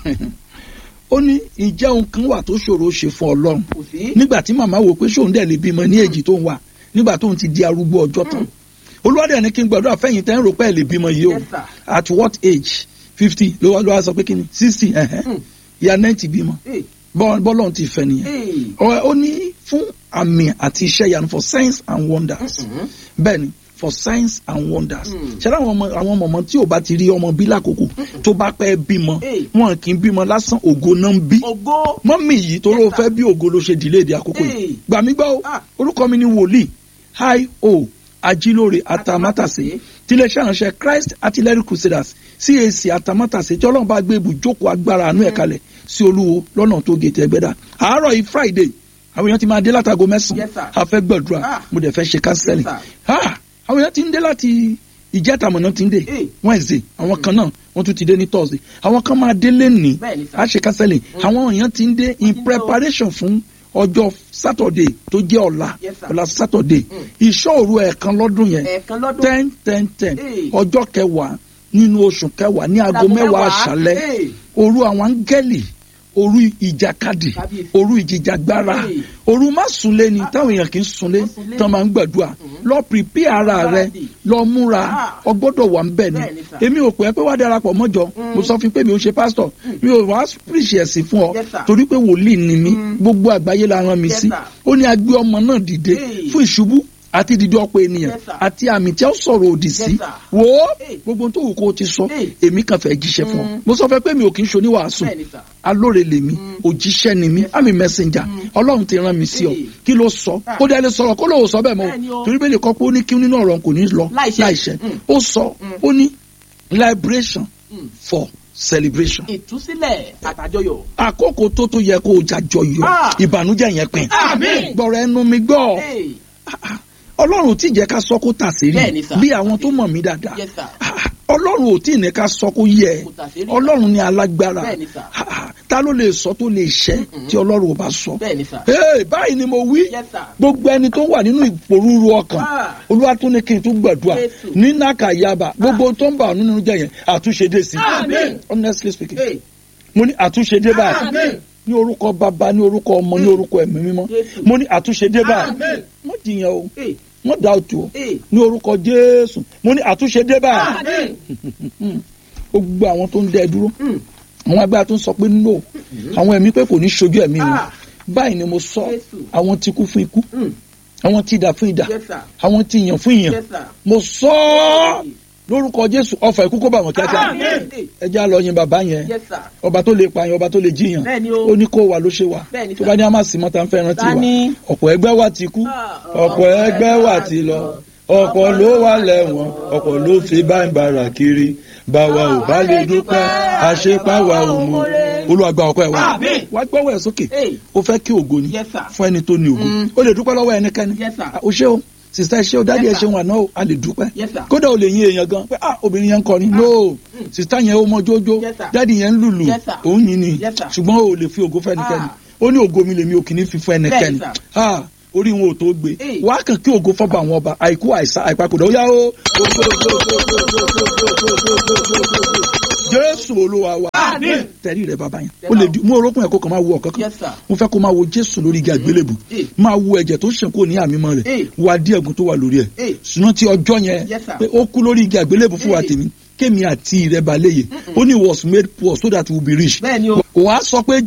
Speaker 6: ó ní ìjẹ́ ohun kan wà tó ṣòro ṣe fún ọlọ́run
Speaker 7: kò sí
Speaker 6: nígbà tí màmá wò pé ṣóun dẹ̀ lè bímọ ní èjì tó ń wà nígbà tóun ti di arúgbó ọjọ́ tán olúwadẹ̀ ní kí n gbàdúrà fẹ́yìn tẹ́ ń rò pé ẹ̀ lè bímọ yìí o
Speaker 7: Yes, sir.
Speaker 6: at what age fifty ló wá ló wá sọ pé kí ni sixty ìyá ninety bímọ
Speaker 7: Hey.
Speaker 6: bọ́- bọ́lọ́run ti fẹ́ nìyẹn
Speaker 7: Hey.
Speaker 6: Ọ- ó ní fún àmì àti iṣẹ́ ìyanu for signs and wonders bẹ́ẹ̀ ni for signs and wonders ṣẹlẹ àwọn ọmọ àwọn ọmọ tí ò bá ti rí ọmọ bí lákòókò tó bá pẹ́ bímọ
Speaker 7: Hey.
Speaker 6: wọn kì í bímọ lásán ògo náà ń bí
Speaker 7: ògo
Speaker 6: mọ́mì yìí tó ló fẹ́ bí ògo ló ṣe dìlé èdè àkókò yìí
Speaker 7: Hey.
Speaker 6: gbà mí gbọ́ o
Speaker 7: Ah.
Speaker 6: orúkọ mi ni wòlíì hi o ajílóore atamátàsé tiléeṣẹ́ ìránṣẹ́ christ artillery crusaders cac atamátàsé tí ọlọ́run bá gbé ibùjókòó agbára àánú ẹ̀ kalẹ̀ sí olúwo lọ́nà tó gètè ẹgbẹ́dà àárọ̀ yìí friday àwọn èèyàn ti máa dé látago mẹ́sàn-án
Speaker 7: Yes, sir.
Speaker 6: a fẹ́ gbàdúrà
Speaker 7: Ah.
Speaker 6: mo dẹ̀ fẹ́ ṣe counseling
Speaker 7: Yes,
Speaker 6: Ah, àwọn èèyàn ti ń dé láti ìjẹ́tàmọ̀ náà ti ń dé
Speaker 7: Hey.
Speaker 6: wednesday àwọn kan náà wọ́n tún ti dé ní thursday àwọn kan máa dé lẹ́nìí
Speaker 7: Bẹ́ẹ̀ni, sir.
Speaker 6: a ṣe counseling àwọn èèyàn ti ń dé in
Speaker 7: ti ń lọ.
Speaker 6: preparation fún ọjọ́ saturday tó jẹ́ ọ̀la
Speaker 7: Yes, sir.
Speaker 6: ọ̀la saturday ìṣòro ẹ̀ẹ̀kan lọ́dún yẹn
Speaker 7: ẹ̀ẹ̀kan lọ́dún
Speaker 6: ten ten ten
Speaker 7: Hey.
Speaker 6: ọjọ́ kẹwàá nínú oṣù kẹwàá ní aago
Speaker 7: Aago
Speaker 6: mẹ́wàá
Speaker 7: mẹ́wàá.
Speaker 6: àṣálẹ́
Speaker 7: Hey.
Speaker 6: òru àwọn áńgẹ́lì òru ìjàkadì
Speaker 7: Kábíyèsí.
Speaker 6: òru ìjìjàgbara
Speaker 7: Hey.
Speaker 6: òru má sunlé ni táwọn èèyàn kì í sunlé
Speaker 7: Má sunlé.
Speaker 6: tán máa ń gbàdúrà lọ pìpì ara rẹ
Speaker 7: Gbáradì.
Speaker 6: lọ múra
Speaker 7: Ah.
Speaker 6: ọgbọ́dọ̀ wà ń bẹ̀ ni
Speaker 7: Bẹ́ẹ̀ni, sir.
Speaker 6: èmi ò pẹ́ pé wá darapọ̀ mọ́jọ mo sọ fún pé mi ò ṣe pásítọ̀ mi ò wá píríṣì ẹ̀sìn fún ọ
Speaker 7: Yes, sir.
Speaker 6: torí pé wòlíì ni mí gbogbo àgbáyé la rán mi
Speaker 7: Yes,
Speaker 6: sí
Speaker 7: sir.
Speaker 6: ó ní agbé ọmọ náà dìde
Speaker 7: Hey.
Speaker 6: fún ìṣubú àti dídí ọ̀pọ̀ ènìyàn
Speaker 7: Yes, sir.
Speaker 6: àti àmì tí ó sọ̀rọ̀ òdì sí
Speaker 7: sir.
Speaker 6: wò ó
Speaker 7: Hey.
Speaker 6: gbogbo ohun tó wù kó o ti sọ
Speaker 7: Hey.
Speaker 6: èmi kàn fẹ́ jíṣẹ́ fún ọ mo sọ fẹ́ pé mi ò kì í ṣe oníwàásù
Speaker 7: Bẹ́ẹ̀ni, sir.
Speaker 6: alóore lèmi òjíṣẹ́ ni mí àmì mẹ́sẹ̀njà ọlọ́run ti rán mi sí ọ
Speaker 7: Hey.
Speaker 6: kí ló sọ
Speaker 7: Ah.
Speaker 6: kó dẹ́ lè sọ̀rọ̀ kó lóò sọ bẹ́ẹ̀ mọ́
Speaker 7: Bẹ́ẹ̀ni
Speaker 6: o
Speaker 7: o.
Speaker 6: torí bẹ́ẹ̀ lè kọ́ pé ó ní kí nínú ọ̀rọ̀ kò ní lọ
Speaker 7: Láìṣẹ.
Speaker 6: láìṣẹ
Speaker 7: Mm.
Speaker 6: ó sọ ó ní liberation for celebration
Speaker 7: ìtúsílẹ̀ àtàjọyọ̀
Speaker 6: àkókò tó tó yẹ kó o jàjọyọ̀
Speaker 7: Ah.
Speaker 6: ìbànújẹ́ yẹn pin
Speaker 7: Àmín.
Speaker 6: gbọ́rọ̀ ẹnu mi gbọ́
Speaker 7: Hey.
Speaker 6: ọlọ́run ò tí ì jẹ́ ká sọ kó tà sí rí
Speaker 7: Bẹ́ẹ̀ni, sir.
Speaker 6: bí àwọn tó mọ̀ mí dáadáa
Speaker 7: Yes, sir.
Speaker 6: Ah, ọlọ́run ò tí ì ní ká sọ kó yẹ
Speaker 7: Kò tà sí rí.
Speaker 6: ọlọ́run ní alágbára
Speaker 7: Bẹ́ẹ̀ni, sir.
Speaker 6: Ah, ah, ta ló lè sọ tó lè ṣẹ tí ọlọ́run ò bá sọ
Speaker 7: Bẹ́ẹ̀ni, sir.
Speaker 6: Hey, báyìí ni mo wí
Speaker 7: Yes, sir.
Speaker 6: gbogbo ẹni tó wà nínú ìpòrúurú ọkàn
Speaker 7: Ah.
Speaker 6: olúwa tún ní kí n tún gbàdúrà
Speaker 7: Jésù.
Speaker 6: ní nàkàyàbà gbogbo tó ń bà ọ́ nínú jẹ́ yẹn àtúnṣe dé sí
Speaker 7: Àmín.
Speaker 6: honestly speaking
Speaker 7: Hey.
Speaker 6: mo ní àtúnṣe dé báyìí
Speaker 7: Àmín.
Speaker 6: ní orúkọ bàbá ní orúkọ ọmọ ní orúkọ ẹ̀mí mímọ́
Speaker 7: Jésù.
Speaker 6: mo ní àtúnṣe dé báyìí
Speaker 7: Àmín.
Speaker 6: mo jiyàn o
Speaker 7: Hey.
Speaker 6: mo dá òtù o
Speaker 7: Hey.
Speaker 6: ní orúkọ jésù mo ní àtúnṣe dé báyìí
Speaker 7: Àmín.
Speaker 6: gbogbo àwọn tó ń dẹ dúró
Speaker 7: Mm.
Speaker 6: àwọn agbára tó ń sọ pé no àwọn ẹ̀mí pé kò ní ṣojú ẹ̀mí wọn
Speaker 7: Ah.
Speaker 6: báyìí ni mo sọ
Speaker 7: Jésù.
Speaker 6: àwọn tí kú fún ikú
Speaker 7: Mm.
Speaker 6: àwọn tí idà fún idà
Speaker 7: Yes, sir.
Speaker 6: àwọn tí ìyàn fún ìyàn
Speaker 7: Yes, sir.
Speaker 6: mo sọ ọ́ lórúkọ jésù ọfà ikú kó bá wọn kíákíá
Speaker 7: Àmín.
Speaker 6: ẹ já lọ yin bàbá yẹn
Speaker 7: Yes, sir.
Speaker 6: ọba tó lè pààyàn ọba tó lè jiyàn
Speaker 7: Bẹ́ẹ̀ni o.
Speaker 6: ó ní kó wà ló ṣe wà
Speaker 7: Bẹ́ẹ̀ni,
Speaker 6: tó
Speaker 7: sir.
Speaker 6: bá ní àmà sí mọ́ta ń fẹ́ rántí wa
Speaker 7: Tani?
Speaker 6: ọ̀pọ̀ ẹgbẹ́ wa ti kú
Speaker 7: Ah,
Speaker 6: ọ̀pọ̀ ẹgbẹ́ wa ti lọ ọ̀pọ̀ ló wà lẹ́wọ̀n ọ̀pọ̀ ló fi báńbàrà kiri báwa ò bá lè dúpẹ́ àṣepáwa ò mọ olùwàgbà ọkọ ẹ̀ wá
Speaker 7: Àmín.
Speaker 6: wá gbọ́wọ́ ẹ̀ sókè
Speaker 7: Hey.
Speaker 6: ó fẹ́ kí ògo ni
Speaker 7: Yes, sir.
Speaker 6: fún ẹni tó ní ògo ó lè dúpẹ́ lọ́wọ́ ẹnikẹ́ni
Speaker 7: Yes, sir.
Speaker 6: Ah, o ṣé o sista ẹ ṣé o dádì ẹ
Speaker 7: Yes, sir.
Speaker 6: ṣé o àná o a lè dúpẹ́
Speaker 7: Yes, sir.
Speaker 6: kódà o lè yin èèyàn gan pé ah obìnrin yẹn ń kọrin no sista yẹn ó mọ jójó
Speaker 7: Yes, sir.
Speaker 6: dádì yẹn ń lùlù
Speaker 7: Yes, sir.
Speaker 6: òun yìn ni
Speaker 7: Yes, sir.
Speaker 6: ṣùgbọ́n o lè fi ògo fún ẹnikẹ́ni
Speaker 7: Ah.
Speaker 6: ó ní ògo mi lèmi ò kì í fi fún ẹnikẹ́ni
Speaker 7: Bẹ́ẹ̀, sir.
Speaker 6: ah orí wọn ò tó gbé
Speaker 7: Hey.
Speaker 6: wàá kàn kí ògo fọba àwọn ọba àìkú àìsá àìpakòdà ó yá o. jésù olúwa wa
Speaker 7: Àmín.
Speaker 6: tẹ̀rí rẹ bàbá yẹn ó lè di mú orókùn ẹ̀ kó kàn máa wo ọ̀kan kan
Speaker 7: Yes, sir.
Speaker 6: mo fẹ́ kó máa wo jésù lórí igi àgbélébù
Speaker 7: Hey.
Speaker 6: máa wo ẹ̀jẹ̀ tó ṣàn kó ní àmì mọ́ rẹ̀
Speaker 7: Hey.
Speaker 6: wá dí ẹ̀gún tó wà lórí ẹ̀
Speaker 7: Hey.
Speaker 6: ṣùgbọ́n tí ọjọ́ yẹn
Speaker 7: Yes, sir.
Speaker 6: pé ó kú lórí igi àgbélébù fún wa
Speaker 7: Hey.
Speaker 6: tèmi kémi àti rẹ balẹ̀ yìí ó ní was made poor so that we will be rich
Speaker 7: Bẹ́ẹ̀ni o.
Speaker 6: wàá sọ pé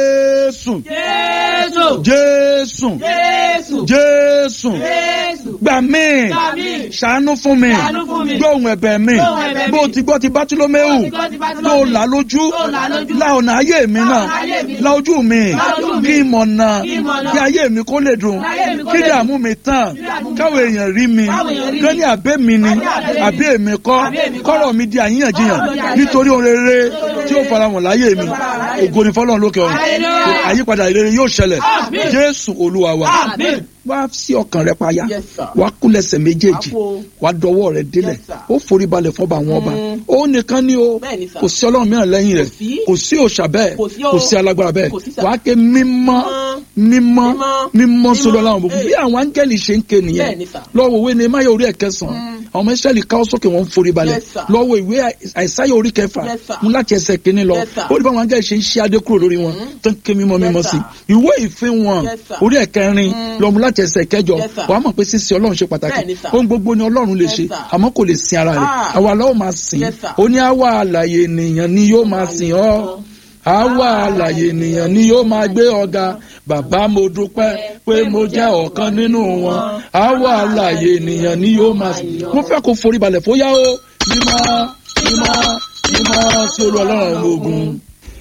Speaker 6: jésù
Speaker 7: Jésù.
Speaker 6: jésù
Speaker 7: Jésù.
Speaker 6: jésù
Speaker 7: Jésù.
Speaker 6: gbà mí
Speaker 7: Gbà mí.
Speaker 6: ṣàánú fún mi
Speaker 7: Ṣàánú fún mi.
Speaker 6: gbóhùn ẹ̀bẹ̀ mi
Speaker 7: Gbóhùn ẹ̀bẹ̀ mi.
Speaker 6: bó ti gbọ́ ti bátúlómẹ́wù
Speaker 7: Bó ti gbọ́ ti Bátílómẹ́ù.
Speaker 6: tó là lójú
Speaker 7: Tó là lójú.
Speaker 6: la ọ̀nà ayé mi
Speaker 7: La
Speaker 6: náà
Speaker 7: ọ̀nà ayé mi.
Speaker 6: la ojú mi
Speaker 7: La ojú mi.
Speaker 6: kí ìmọ̀nà
Speaker 7: Kí ìmọ̀nà.
Speaker 6: kí ayé mi kó lè dùn
Speaker 7: Kí ayé mi kó
Speaker 6: kí
Speaker 7: lè
Speaker 6: dààmú mi tán
Speaker 7: Kí dààmú mi
Speaker 6: káwọn èèyàn rí mi
Speaker 7: Káwọn èèyàn rí
Speaker 6: kán
Speaker 7: mi.
Speaker 6: ní àbẹ́ mi ni
Speaker 7: Kán ní àbẹ́ mi.
Speaker 6: àbí èmi kọ́
Speaker 7: Àbí èmi kọ́.
Speaker 6: kọ́rọ̀ mi di àyíyànjiyàn
Speaker 7: Kọ́rọ̀ mi di àyíyànjiyàn.
Speaker 6: nítorí ohun rere tí ó fara wọn láyé mi
Speaker 7: láyé mi.
Speaker 6: ògo ni fọlọ́run lókè ọ̀run
Speaker 7: Hallelujah.
Speaker 6: àyípadà ìrere yóò ṣẹlẹ̀
Speaker 7: Àmín.
Speaker 6: jésù olúwa wa
Speaker 7: Àmín.
Speaker 6: wá sí ọkàn rẹ payá
Speaker 7: Yes, sir.
Speaker 6: wá kúlẹ̀sẹ̀ méjèèjì
Speaker 7: Àpò.
Speaker 6: wá dọwọ́ rẹ délẹ̀
Speaker 7: Yes, sir.
Speaker 6: ó forí balẹ̀ fọba àwọn ọba ó nìkan ni o
Speaker 7: Bẹ́ẹ̀ni, sir.
Speaker 6: kò sí ọlọ́run mìíràn lẹ́yìn rẹ̀
Speaker 7: Kò sí.
Speaker 6: kò sí òòṣà bẹ́ẹ̀
Speaker 7: Kò sí o.
Speaker 6: kò sí alágbára bẹ́ẹ̀
Speaker 7: Kò sí, sir.
Speaker 6: wàá ké mímọ́ mímọ́
Speaker 7: Mímọ́.
Speaker 6: mímọ́ sọlọ
Speaker 7: Mímọ́.
Speaker 6: láwọn gbogbo
Speaker 7: Hey.
Speaker 6: bí àwọn áńgẹ́lì ṣe ń ké nìyẹn
Speaker 7: Bẹ́ẹ̀ni, sir.
Speaker 6: lọ́wọ́ òwe ni máyà orí ẹ̀ kẹsàn-án àwọn ọmọ ìṣẹ́lì káwọ́ sókè wọn ń forí balẹ̀
Speaker 7: Yes, sir.
Speaker 6: lọ́wọ́ ìwé àìsáyà orí kẹfà
Speaker 7: Yes, sir.
Speaker 6: mú láti ẹsẹ̀ kínní lọ
Speaker 7: Yes, sir.
Speaker 6: ó ní báwọn áńgẹ́lì ṣe ń ṣí adé kúrò lórí wọn tó ń ké mímọ́
Speaker 7: Yes,
Speaker 6: mímọ́
Speaker 7: sir.
Speaker 6: sí ìwé ìfín wọn
Speaker 7: Yes, sir.
Speaker 6: orí ẹ̀kẹrin lọ́mú láti ẹsẹ̀ kẹjọ
Speaker 7: Yes, sir.
Speaker 6: wàá mọ̀ pé sísìn ọlọ́run ṣe pàtàkì
Speaker 7: Bẹ́ẹ̀ni, sir.
Speaker 6: ohun gbogbo ni ọlọ́run lè
Speaker 7: Yes,
Speaker 6: ṣe
Speaker 7: sir.
Speaker 6: àmọ́ kò lè sin ara rẹ̀
Speaker 7: Ah.
Speaker 6: àwa lọ́wọ́ máa sìn
Speaker 7: Yes, sir.
Speaker 6: ó ní àwa àlàyé ènìyàn ni yóò máa sìn ọ́ àwa àlàyé ènìyàn ni yóò máa gbé ọ̀gá bàbá mo dúpẹ́ pé mo jẹ́ ọ̀kan nínú wọn àwa àlàyé ènìyàn ni yóò máa sìn mo fẹ́ kó forí balẹ̀ fóyá o mímọ́ mímọ́ mímọ́ sí olú ọlọ́run àwọn ogun.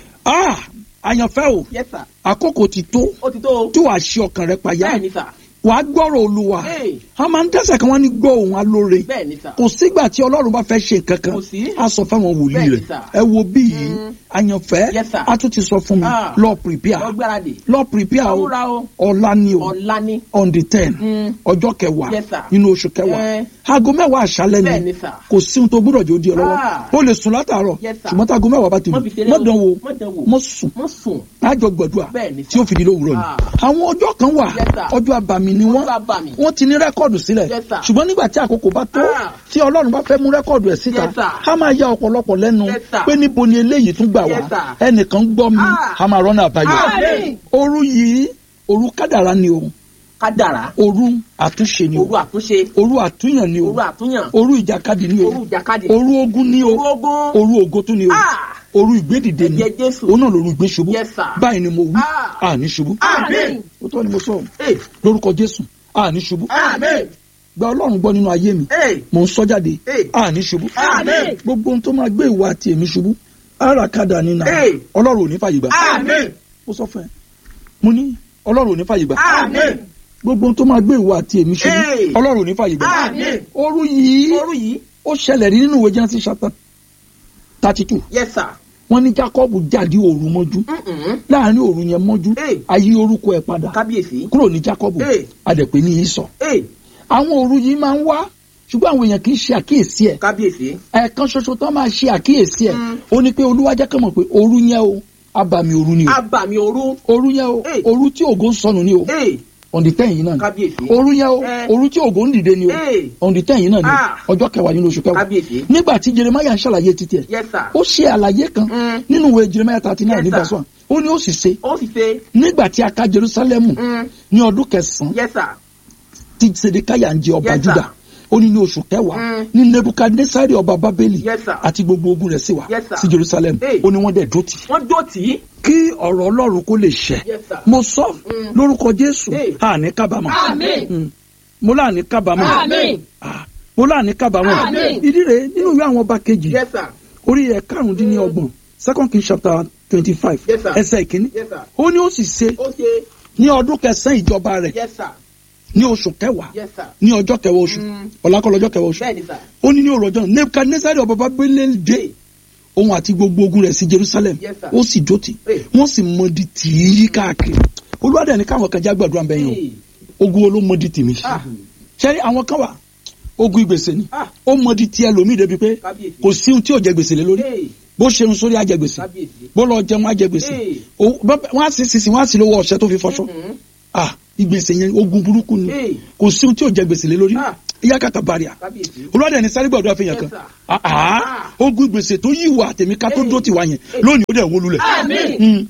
Speaker 6: ah àyànfẹ́ o
Speaker 7: Yes, sir.
Speaker 6: àkókò ti tó
Speaker 7: Ó ti tó o.
Speaker 6: tí wàá ṣe ọkàn rẹ payá
Speaker 7: Bẹ́ẹ̀ni, sir.
Speaker 6: wàá gbọ́rọ̀ olúwa
Speaker 7: Hey.
Speaker 6: a máa ń dẹ́sẹ̀ kan wọ́n ní gbọ́ òun alóore
Speaker 7: Bẹ́ẹ̀ni, sir.
Speaker 6: kò sígbà tí ọlọ́run bá fẹ́ ṣe nǹkan kan
Speaker 7: Kò sí.
Speaker 6: a sọ fáwọn wòlíì
Speaker 7: Bẹ́ẹ̀ni,
Speaker 6: rẹ̀
Speaker 7: sir.
Speaker 6: ẹ wo bí yìí àyànfẹ́
Speaker 7: Yes, sir.
Speaker 6: a tún ti sọ fún mi
Speaker 7: Ah.
Speaker 6: lọ prepare
Speaker 7: Lọ gbáradì.
Speaker 6: lọ prepare o
Speaker 7: Múra o.
Speaker 6: ọ̀la ni o
Speaker 7: Ọ̀la ni.
Speaker 6: on the ten
Speaker 7: Mm.
Speaker 6: ọjọ́ kẹwàá
Speaker 7: Yes, sir.
Speaker 6: nínú oṣù kẹwàá
Speaker 7: Eh.
Speaker 6: aago mẹ́wàá àṣálẹ́ ni
Speaker 7: Bẹ́ẹ̀ni, sir.
Speaker 6: kò sí ohun tó gbúdọ̀ jẹ́ ó di ọ lọ́wọ́
Speaker 7: Ah.
Speaker 6: o lè sùn látàárọ̀
Speaker 7: Yes, sir.
Speaker 6: ṣùgbọ́n tá aago mẹ́wàá bá ti lù
Speaker 7: Má fi ṣeré
Speaker 6: mọ́
Speaker 7: o.
Speaker 6: dán wo
Speaker 7: Má dán wò.
Speaker 6: mọ́ sùn
Speaker 7: Má sùn.
Speaker 6: lájọ gbàdúrà
Speaker 7: Bẹ́ẹ̀ni, sir.
Speaker 6: tí ó fi di lówùúrọ̀ ni
Speaker 7: Ah.
Speaker 6: àwọn ọjọ́ kan wà
Speaker 7: Yes, sir.
Speaker 6: ọjọ́ abàmì ni wọ́n
Speaker 7: Ọjọ́ abàmì.
Speaker 6: wọ́n ti ní rẹ́kọ̀dù sílẹ̀
Speaker 7: Yes, sir.
Speaker 6: ṣùgbọ́n nígbà tí àkókò bá tó
Speaker 7: Ah.
Speaker 6: tí ọlọ́run bá fẹ́ mú rẹ́kọ̀dù ẹ̀ síta
Speaker 7: Yes, sir.
Speaker 6: á máa ya ọ̀pọ̀lọpọ̀ lẹ́nu
Speaker 7: Yes, sir.
Speaker 6: pé níbo ni eléyìí tún gbà wá
Speaker 7: Yes, sir.
Speaker 6: ẹnìkan gbọ́ mi
Speaker 7: Ah.
Speaker 6: á máa rọ́nà àbáyọ
Speaker 7: Àmín.
Speaker 6: òru yìí òru kádàrá ni o
Speaker 7: Kádàrá.
Speaker 6: òru àtúnṣe ni o
Speaker 7: Òru àtúnṣe.
Speaker 6: òru àtúnyàn ni o
Speaker 7: Òru àtúnyàn.
Speaker 6: òru ìjàkadì ni o
Speaker 7: Òru ìjàkadì.
Speaker 6: òru ogun ni o
Speaker 7: Òru ogun.
Speaker 6: òru ògo tún ni o
Speaker 7: Ah.
Speaker 6: òru ìgbédìde ni
Speaker 7: Ẹ̀jẹ̀ Jésù.
Speaker 6: òun náà lòru ìgbé ṣubú
Speaker 7: Yes, sir.
Speaker 6: báyìí ni mo wí
Speaker 7: Ah.
Speaker 6: àní ṣubú
Speaker 7: Àmín.
Speaker 6: ó tọ́ ni mo sọ
Speaker 7: Hey.
Speaker 6: lórúkọ jésù àní ṣubú
Speaker 7: Àmín.
Speaker 6: gba ọlọ́run gbọ́ nínú ayé mi
Speaker 7: Hey.
Speaker 6: mò ń sọ jáde
Speaker 7: Hey.
Speaker 6: àní ṣubú
Speaker 7: Àmín.
Speaker 6: gbogbo ohun tó máa gbé ìwà àti èmi ṣubú àràkadà ni nà
Speaker 7: Hey.
Speaker 6: ọlọ́run ò ní fàyè gbà
Speaker 7: Àmín.
Speaker 6: ó sọ fún ẹ mo ní ọlọ́run ò ní fàyè gbà
Speaker 7: Àmín.
Speaker 6: gbogbo ohun tó máa gbé ìwà àti èmi ṣubú
Speaker 7: Hey.
Speaker 6: ọlọ́run ò ní fàyè gbà
Speaker 7: Àmín.
Speaker 6: òru yìí
Speaker 7: Òru yìí.
Speaker 6: ó ṣẹlẹ̀ rí nínú ìwé Genesis chapter thirty two
Speaker 7: Yes, sir.
Speaker 6: wọ́n ní Jacob jáde òru mọ́jú
Speaker 7: Mm-mm.
Speaker 6: láàrin òru yẹn mọ́jú
Speaker 7: Hey.
Speaker 6: ayé orúkọ ẹ̀ padà
Speaker 7: Kábíyèsí.
Speaker 6: kúrò ní Jacob
Speaker 7: Hey.
Speaker 6: adẹ̀pẹ́ ní Ísọ̀
Speaker 7: Hey.
Speaker 6: àwọn òru yìí máa ń wá ṣùgbọ́n àwọn èèyàn kì í ṣe àkíyèsí ẹ̀
Speaker 7: Kábíyèsí.
Speaker 6: ẹ̀ẹ̀kan ṣoṣo tó máa ṣe àkíyèsí ẹ̀ ó ní pé Olúwa jẹ́ kán mọ̀ pé òru yẹn o abàmì òru ni o
Speaker 7: Abàmì òru.
Speaker 6: òru yẹn o
Speaker 7: Hey.
Speaker 6: òru tí ògo ń sọnù ni o
Speaker 7: Hey.
Speaker 6: on the ten yìí náà ni
Speaker 7: Kábíyèsí.
Speaker 6: òru yẹn o
Speaker 7: Eh.
Speaker 6: òru tí ògo ń dìde ni o
Speaker 7: Hey.
Speaker 6: on the ten yìí náà ni
Speaker 7: Ah.
Speaker 6: ọjọ́ kẹwàá nínú oṣù kẹwàá
Speaker 7: Kábíyèsí.
Speaker 6: nígbà tí Jeremiah ń ṣàlàyé títí ẹ̀
Speaker 7: Yes, sir.
Speaker 6: ó ṣe àlàyé kan
Speaker 7: Mm.
Speaker 6: nínú ìwé Jeremiah thirty nine
Speaker 7: Yes,
Speaker 6: ní
Speaker 7: sir.
Speaker 6: verse one ó ní ó sì ṣe
Speaker 7: Ó sì ṣe.
Speaker 6: nígbà tí a ká Jerusalem
Speaker 7: Mm.
Speaker 6: ní ọdún kẹsàn-án
Speaker 7: Yes, sir.
Speaker 6: tí Sedekiah ń jẹ ọba
Speaker 7: Yes, sir.
Speaker 6: Juda ó ní ní oṣù kẹwàá
Speaker 7: Mm.
Speaker 6: ní Nebukadnesari ọba Babeli
Speaker 7: Yes, sir.
Speaker 6: àti gbogbo ogun rẹ̀ sì wá
Speaker 7: Yes, sir.
Speaker 6: sí Jerusalem
Speaker 7: Hey.
Speaker 6: ó ní wọ́n dẹ̀ dó tì
Speaker 7: Wọ́n dó tì í.
Speaker 6: kí ọ̀rọ̀ Ọlọ́run kó lè ṣẹ
Speaker 7: Yes, sir.
Speaker 6: mo sọ
Speaker 7: Mm.
Speaker 6: lórúkọ Jésù
Speaker 7: Hey.
Speaker 6: àní kábàámọ̀
Speaker 7: Àmín.
Speaker 6: Mm. mo láàní kábàámọ̀
Speaker 7: Àmín.
Speaker 6: Ah, mo láàní kábàámọ̀
Speaker 7: Àmín.
Speaker 6: ìdí rẹ̀ nínú ìwé àwọn ọba kejì
Speaker 7: Yes, sir.
Speaker 6: orí ẹ̀ karùndínlọ́gbọ̀n second king chapter twenty five
Speaker 7: Yes, sir.
Speaker 6: ẹsẹ̀ ìkíní
Speaker 7: Yes, sir.
Speaker 6: ó ní ó sì ṣe
Speaker 7: Ó ṣe.
Speaker 6: ní ọdún kẹsàn-án ìjọba rẹ̀
Speaker 7: Yes, sir.
Speaker 6: ní oṣù kẹwàá
Speaker 7: Yes, sir.
Speaker 6: ní ọjọ́ kẹwàá oṣù
Speaker 7: Mm.
Speaker 6: ọ̀làkọ̀lọ́ ọjọ́ kẹwàá oṣù
Speaker 7: Bẹ́ẹ̀ni, sir.
Speaker 6: ó ní ní òrò ọjọ́ náà nebukadnesari ọba Babeli dé òun àti gbogbo ogun rẹ̀ sí Jerusalem
Speaker 7: Yes, sir.
Speaker 6: ó sì dótì
Speaker 7: Hey.
Speaker 6: wọ́n sì mọdi tì í yí káàkiri olùwádìí ẹni káwọn kan já gbàdúrà ń bẹyìn
Speaker 7: Hey.
Speaker 6: o ogun wo ló mọdi tì mí
Speaker 7: Ah.
Speaker 6: ṣẹ́rí àwọn kan wà ogun ìgbèsè ni
Speaker 7: Ah.
Speaker 6: ó mọdi tì ẹlòmíì débi pé
Speaker 7: Kábíyèsí.
Speaker 6: kò sí ohun tí ò jẹ gbèsè lé lórí
Speaker 7: Hey.
Speaker 6: bó ṣe ń sórí ajẹ gbèsè
Speaker 7: Kábíyèsí.
Speaker 6: bó lọ jẹun ajẹ gbèsè
Speaker 7: Hey.
Speaker 6: O- bọ́- wọ́n á sì sísìn wọ́n á sì lówó ọṣẹ tó fi fọṣọ
Speaker 7: Mhm.
Speaker 6: ah ìgbèsè yẹn ogun burúkú ni
Speaker 7: Hey.
Speaker 6: kò sí ohun tí ò jẹ gbèsè lé lórí
Speaker 7: Ah.
Speaker 6: ìyá kàkà bàrìà
Speaker 7: kábíyèsí.
Speaker 6: olùwádìí ẹni sáré gbàdúrà fẹyàn kan
Speaker 7: Yes, sir.
Speaker 6: Ah, ah. ogun gbèsè tó yí ìwà àtẹ̀mí ká tó
Speaker 7: Hey.
Speaker 6: dó tiwa yẹn lónìí ó dẹ̀ wó lulẹ̀
Speaker 7: Àmín.
Speaker 6: Mm.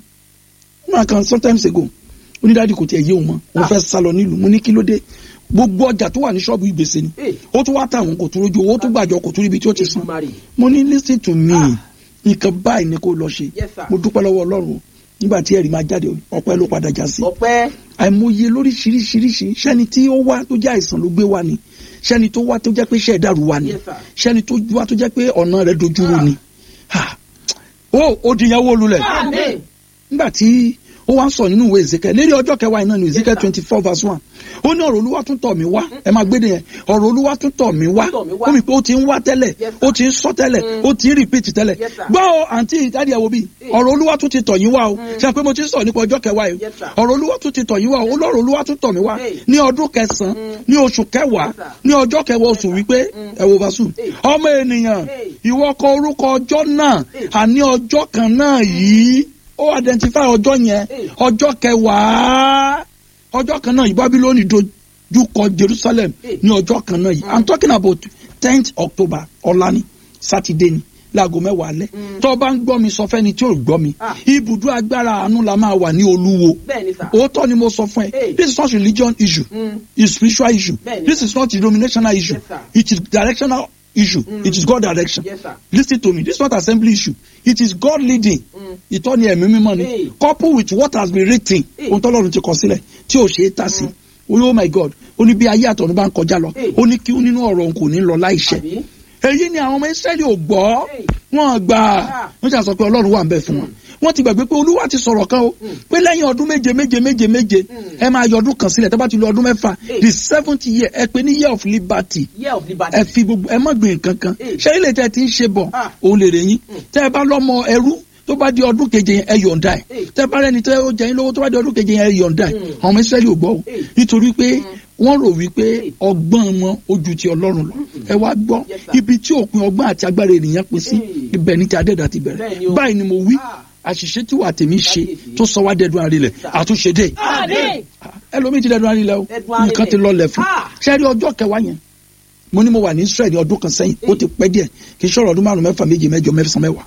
Speaker 6: máa kan sometimes ago onídàájú kò tiẹ̀ yé òun mọ́ òun fẹ́ sá lọ nílùú mo ní kí ló dé gbogbo ọjà tó wà ní ṣọ́ọ̀bù ìgbèsè ni
Speaker 7: Hey.
Speaker 6: ó tún wá tàwọn kò tún rójú owó tó gbàjọ kò tún ríbi tí ó ti san
Speaker 7: Èdùmàrè.
Speaker 6: mo ní listen to me nǹkan báyìí ni kò lọ ṣe
Speaker 7: Yes, sir.
Speaker 6: mo dúpẹ́ lọ́wọ́ ọlọ́run o. nígbà tí ẹ̀rí máa jáde ọpẹ́ ló padà já sí
Speaker 7: ọpẹ́.
Speaker 6: àìmọye lóríṣiríṣiríṣi sẹ́ni tí ó wá tó jẹ́ àìsàn ló gbé wá ni sẹ́ni tó wá tó jẹ́ pé iṣẹ́ ìdàrú wá ni
Speaker 7: Yes, sir.
Speaker 6: sẹ́ni tó wá tó jẹ́ pé ọ̀nà rẹ̀ dojúrú ni Ha! ó ó di ìyàwó olulẹ̀
Speaker 7: Àmín.
Speaker 6: nígbà tí ó wá ń sọ nínú ìwé Ezekiel lérí ọjọ́ kẹwàá iná ní Ezekiel
Speaker 7: sir.
Speaker 6: twenty four verse one ó ní ọ̀rọ̀ olúwa tún tọ̀ mí wá ẹ máa gbé yẹn ọ̀rọ̀ olúwa tún tọ̀ mí wá
Speaker 7: Tọ̀ mí wá.
Speaker 6: ó mi pé ó ti ń wá tẹ́lẹ̀
Speaker 7: Yes, sir.
Speaker 6: ó ti ń sọ tẹ́lẹ̀ ó ti ń repeat tẹ́lẹ̀
Speaker 7: Yes, sir.
Speaker 6: gbọ́ ọ àǹtí ìdádì ẹ̀wọ̀ bíi ọ̀rọ̀ olúwa tún ti tọ̀ yín wá o ṣe pé mo ti ń sọ nípa ọjọ́ kẹwàá yìí
Speaker 7: Yes, sir.
Speaker 6: ọ̀rọ̀ olúwa tún ti tọ̀ yín wá o olóró olúwa tún tọ̀ mí wá
Speaker 7: Hey.
Speaker 6: ní ọdún kẹsàn-án ní oṣù kẹwàá
Speaker 7: Yes, sir.
Speaker 6: ní ọjọ́ kẹwàá oṣù wípé ẹ̀wọ̀ vasu
Speaker 7: Hey.
Speaker 6: ọmọ ènìyàn
Speaker 7: Hey.
Speaker 6: ìwọ kọ orúkọ ọjọ́ náà
Speaker 7: Hey.
Speaker 6: àní ọjọ́ kan náà yìí ó identify ọjọ́ yẹn
Speaker 7: Hey.
Speaker 6: ọjọ́ kẹwàá ọjọ́ kan náà yìí Bábílónì dojú kọ Jerusalem
Speaker 7: Hey.
Speaker 6: ní ọjọ́ kan náà yìí I'm talking about tenth October ọ̀la ni Saturday ni láago mẹ́wàá alẹ́ tó o bá ń gbọ́ mi sọ fẹ́ni tí ò gbọ́ mi
Speaker 7: Ah.
Speaker 6: ibùdó agbára àánú la máa wà ní Olúwo
Speaker 7: bẹ́ẹ̀ ni sà.
Speaker 6: òótọ́ ni mo sọ fún ẹ
Speaker 7: Hey.
Speaker 6: this is not religion issue
Speaker 7: Mm.
Speaker 6: it's spiritual issue
Speaker 7: Bẹ́ẹ̀ni.
Speaker 6: this is not denominational issue
Speaker 7: Yes, sir.
Speaker 6: it is directional issue it is God direction
Speaker 7: Yes, sir.
Speaker 6: listen to me this is not assembly issue it is God leading ìtọ́ni ẹ̀mí mímọ́ ni
Speaker 7: Hey.
Speaker 6: couple with what has been written
Speaker 7: Hey.
Speaker 6: ohun tọ́lọ́run ti kọ sílẹ̀ tí ò ṣe é tà sí oh my God ó ní bí ayé àtọ̀run bá ń kọjá lọ
Speaker 7: Hey.
Speaker 6: ó ní kí nínú ọ̀rọ̀ òun kò ní lọ láìṣẹ
Speaker 7: Àbí?
Speaker 6: èyí ni àwọn ọmọ Ísírẹ́lì ò gbọ́
Speaker 7: Hey.
Speaker 6: wọn gbà
Speaker 7: Ah.
Speaker 6: wọ́n ṣe àsọ pé Ọlọ́run wà ń bẹ fún wọn wọ́n ti gbàgbé pé Olúwa ti sọ̀rọ̀ kan o pé lẹ́yìn ọdún méje méje méje méje ẹ máa yọ ọdún kan sílẹ̀ tó bá ti lo ọdún mẹ́fà
Speaker 7: Hey.
Speaker 6: the seventh year ẹ pè ní year of liberty
Speaker 7: year of liberty.
Speaker 6: ẹ fi gbogbo ẹ má gbìn nǹkan kan
Speaker 7: Hey.
Speaker 6: ṣé ilé tẹ ti ń ṣe bọ̀
Speaker 7: Ah.
Speaker 6: òun lè rè yín tẹ ẹ bá lọ́mọ ẹrú tó bá di ọdún keje yẹn ẹ yọ̀ǹda ẹ
Speaker 7: Hey.
Speaker 6: tẹ ẹ bá rẹni tẹ ó jẹ yín lówó tó bá di ọdún keje yẹn ẹ yọ̀ǹda ẹ
Speaker 7: Mm.
Speaker 6: àwọn ọmọ Ísírẹ́lì ò gbọ́ o
Speaker 7: Hey.
Speaker 6: nítorí pé wọ́n rò wípé
Speaker 7: Hey.
Speaker 6: ọgbọ́n wọn ó ju ti Ọlọ́run lọ ẹ wá gbọ́
Speaker 7: Yes, sir.
Speaker 6: ibi tí òpin ọgbọ́n àti agbára ènìyàn pín sí
Speaker 7: Hey.
Speaker 6: ibẹ̀ ní ti adẹ́dà ti
Speaker 7: Bẹ́ẹ̀ ni
Speaker 6: bẹ̀rẹ̀
Speaker 7: o.
Speaker 6: báyìí ni mo wí
Speaker 7: Ah.
Speaker 6: àṣìṣe tí wà tèmi ṣe
Speaker 7: Kábíyèsí.
Speaker 6: tó sọ wá dẹ́dun arinlẹ̀
Speaker 7: sir.
Speaker 6: àtúnṣe dé
Speaker 7: Àmín.
Speaker 6: ẹlòmíì ti dẹ́dun arinlẹ̀ o
Speaker 7: Dẹ́dun arinlẹ̀.
Speaker 6: nǹkan ti lọlẹ̀ fún
Speaker 7: Ah.
Speaker 6: ṣẹ́ẹ́rì ọjọ́ kẹwàá yẹn mo ní mo wà ní Israel ní ọdún kan sẹ́yìn ó ti pẹ́ díẹ̀ kì í ṣọ̀rọ̀ ọdún márùn mẹ́fà méje mẹ́jọ mẹ́sàn mẹ́wàá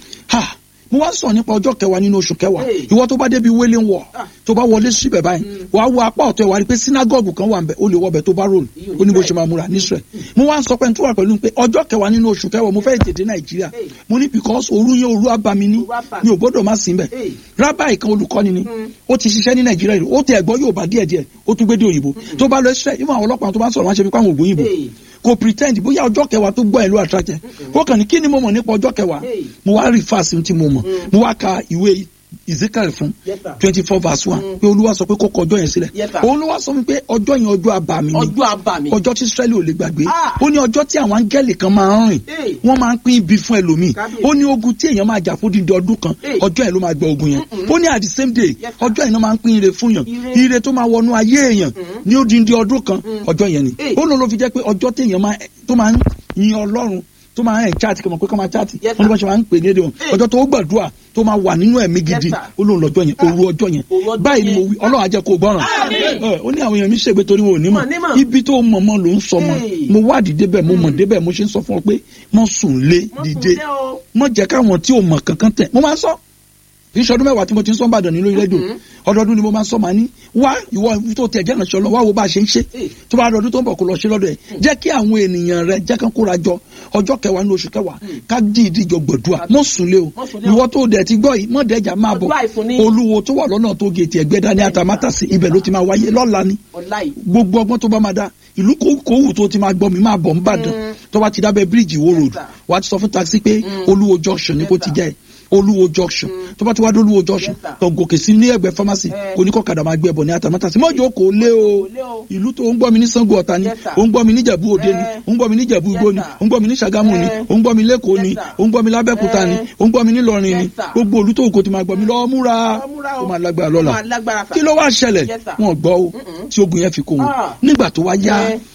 Speaker 6: ha mo wá sọ nípa ọjọ́ kẹwàá nínú oṣù kẹwàá
Speaker 7: Hey.
Speaker 6: ìwọ tó bá débi wailing wall
Speaker 7: Ah.
Speaker 6: tó bá wọlé síbẹ̀ báyìí wàá wo apá ọ̀tọ̀ ẹ̀ wá rí i pé synagogue kan wà ń bẹ̀ ó lè wọbẹ̀ tó bá rò
Speaker 7: Iyo
Speaker 6: ó ní bó
Speaker 7: Israel.
Speaker 6: ṣe máa múra ní Israel mo wá ń sọ pé n tó wà pẹ̀lú pé ọjọ́ kẹwàá nínú oṣù kẹwàá mo fẹ́ tètè Nàìjíríà
Speaker 7: Hey.
Speaker 6: mo ní because òru yẹn òru abami ní
Speaker 7: Òru abami.
Speaker 6: mi ò gbọ́dọ̀ má sí bẹ̀
Speaker 7: Hey.
Speaker 6: rábàì kan olùkọ́ni ni ó ti ṣiṣẹ́ ní Nàìjíríà rí ó ti ẹ̀gbọ́ yóò bá díẹ̀ díẹ̀ ó tún gbé dé òyìnbó tó bá lọ Israel ìmọ̀ àwọn ọlọ́pàá tó bá ń sọ̀rọ̀ wọn ṣe fi pàwọn ògbó yìnbó
Speaker 7: Hey.
Speaker 6: kò pretend bóyá ọjọ́ kẹwàá tó gbọ́ ẹ̀ ló attract ẹ̀ ó kàn ní kí ni mo mọ̀ nípa ọjọ́ kẹwàá
Speaker 7: Hey.
Speaker 6: mo wá rí fáàsì tí mo mọ̀ mo wá ka ìwé Ezekiel fún
Speaker 7: Yes, sir.
Speaker 6: twenty four verse one pé Olúwa sọ pé kó kọ ọjọ́ yẹn sílẹ̀
Speaker 7: Yes, sir.
Speaker 6: òun ló wá sọ mi pé ọjọ́ yẹn ọjọ́ abàmì ni
Speaker 7: ọjọ́ àbàmì.
Speaker 6: ọjọ́ tí Israẹli ò lè gbàgbé
Speaker 7: Ah.
Speaker 6: ó ní ọjọ́ tí àwọn áńgẹ́lì kan máa ń rìn
Speaker 7: Hey.
Speaker 6: wọ́n máa ń pín ibi fún ẹlòmíì
Speaker 7: Kábíyèsí.
Speaker 6: ó ní ogun tí èèyàn máa jà fún dídí ọdún kan
Speaker 7: Hey.
Speaker 6: ọjọ́ yẹn ló máa gbọ́ ogun yẹn ó ní at the same day
Speaker 7: Yes, sir.
Speaker 6: ọjọ́ yẹn náà máa ń pín ire fún yàn
Speaker 7: Ire.
Speaker 6: ire tó máa wọnú ayé èèyàn ní odindi ọdún kan ọjọ́ yẹn ni
Speaker 7: Hey.
Speaker 6: ó lọ ló fi jẹ́ pé ọjọ́ tí èèyàn máa tó máa ń yin Ọlọ́run tó máa ń chat kọmọ pé kọ́ máa chat
Speaker 7: Yes,
Speaker 6: wọ́n ní wọ́n ṣe máa ń pè ní èdè wọn
Speaker 7: Hey.
Speaker 6: ọjọ́ tó gbàdúrà tó máa wà nínú ẹ̀mí gidi
Speaker 7: sir.
Speaker 6: ó lóun lọ́jọ́ yẹn òru ọjọ́ yẹn
Speaker 7: Òru ọjọ́
Speaker 6: báyìí ni mo
Speaker 7: yẹn.
Speaker 6: wí Ọlọ́run á jẹ́ kó o gbọ́ràn
Speaker 7: Àmín.
Speaker 6: Ẹ, ó ní àwọn èèyàn mi ṣègbè torí wọn ò ní
Speaker 7: Wọn ò ní
Speaker 6: mọ̀
Speaker 7: mọ̀.
Speaker 6: ibi tó mọ̀ mọ́ ló ń sọ mọ́
Speaker 7: Hey.
Speaker 6: mo wádìí débẹ̀ mo mọ̀ débẹ̀ mo ṣe ń sọ fún ọ pé mọ́ sùn lé
Speaker 7: Mọ́ sùn
Speaker 6: dìde
Speaker 7: lé o.
Speaker 6: mọ́ jẹ́ káwọn tí ò mọ̀ kankan tẹ̀ mo máa ń sọ kì í ṣe ọdún mẹ́wàá tí mo ti ń sọ Ìbàdàn ní lórí rédíò ọdọọdún ni mo máa ń sọ màá ní wá ìwọ tó tẹ̀ jẹ́ ìrànṣẹ́ lọ wá wo bá a ṣe ń ṣe
Speaker 7: Hey.
Speaker 6: tó bá dọdún tó ń bọ̀ kó lọ ṣe lọ́dọ̀ ẹ̀ jẹ́ kí àwọn ènìyàn rẹ jẹ́ kán kóra jọ ọjọ́ kẹwàá ní oṣù kẹwàá ká dìídì jọ gbẹ̀dúà mọ́ sùn lé o
Speaker 7: Mọ́ sùn lé o.
Speaker 6: ìwọ tó dẹ̀ ti gbọ́ yìí mọ́ dẹ̀jà máa bọ̀
Speaker 7: Ọdún àìfún ní.
Speaker 6: olúwo tó wà lọ́nà tó gèètì ẹ̀gbẹ́dá ní atamátàsí ibẹ̀ ló ti máa wáyé lọ́la ni
Speaker 7: ọ̀la yìí.
Speaker 6: gbogbo ọgbọ́n tó bá máa da ìlú kòwù tó ti máa gbọ́ mi máa bọ̀ nìbàdàn tó bá ti dábẹ́ bíríìjì wo road
Speaker 7: sir.
Speaker 6: wà á ti sọ fún taxi pé olúwo junction ni kò ti jẹ́ ẹ̀ olúwo junction tó bá ti wá dé olúwo junction
Speaker 7: Yes, sir.
Speaker 6: tó gòkè sí ní ẹgbẹ́ pharmacy
Speaker 7: Eh.
Speaker 6: kò ní kọ́kadà máa gbé ẹbọ ní atamátàsí mọ́jọ́ kò lé o
Speaker 7: lé o.
Speaker 6: ìlú tó ń gbọ́ mi ní Ṣàngó Ọ̀tà ni
Speaker 7: Yes, sir.
Speaker 6: ó ń gbọ́ mi ní Ìjẹ̀bú Òde ni
Speaker 7: Eh.
Speaker 6: ó ń gbọ́ mi ní Ìjẹ̀bú Igbó
Speaker 7: Yes,
Speaker 6: ni
Speaker 7: sir.
Speaker 6: ó ń gbọ́ mi ní Ṣàgámù ni
Speaker 7: Eh.
Speaker 6: ó ń gbọ́ mi lẹ́kọ̀ọ́ ni
Speaker 7: Yes, sir.
Speaker 6: ó ń gbọ́ mi lábẹ́kúta ni
Speaker 7: Eh.
Speaker 6: ó ń gbọ́ mi nílọrin ni
Speaker 7: Yes, sir.
Speaker 6: gbogbo olú tó kò ti máa gbọ́ mi lọ́ọ́ múra
Speaker 7: Lọ múra o.
Speaker 6: ó máa lágbára
Speaker 7: Ó
Speaker 6: lọ́la
Speaker 7: máa lágbára sà.
Speaker 6: kí ló wá ṣẹlẹ̀
Speaker 7: Yes, sir.
Speaker 6: wọn gbọ́ o tí ogun yẹn fi kó wọn
Speaker 7: Ah.
Speaker 6: nígbà tó wá yá
Speaker 7: Eh.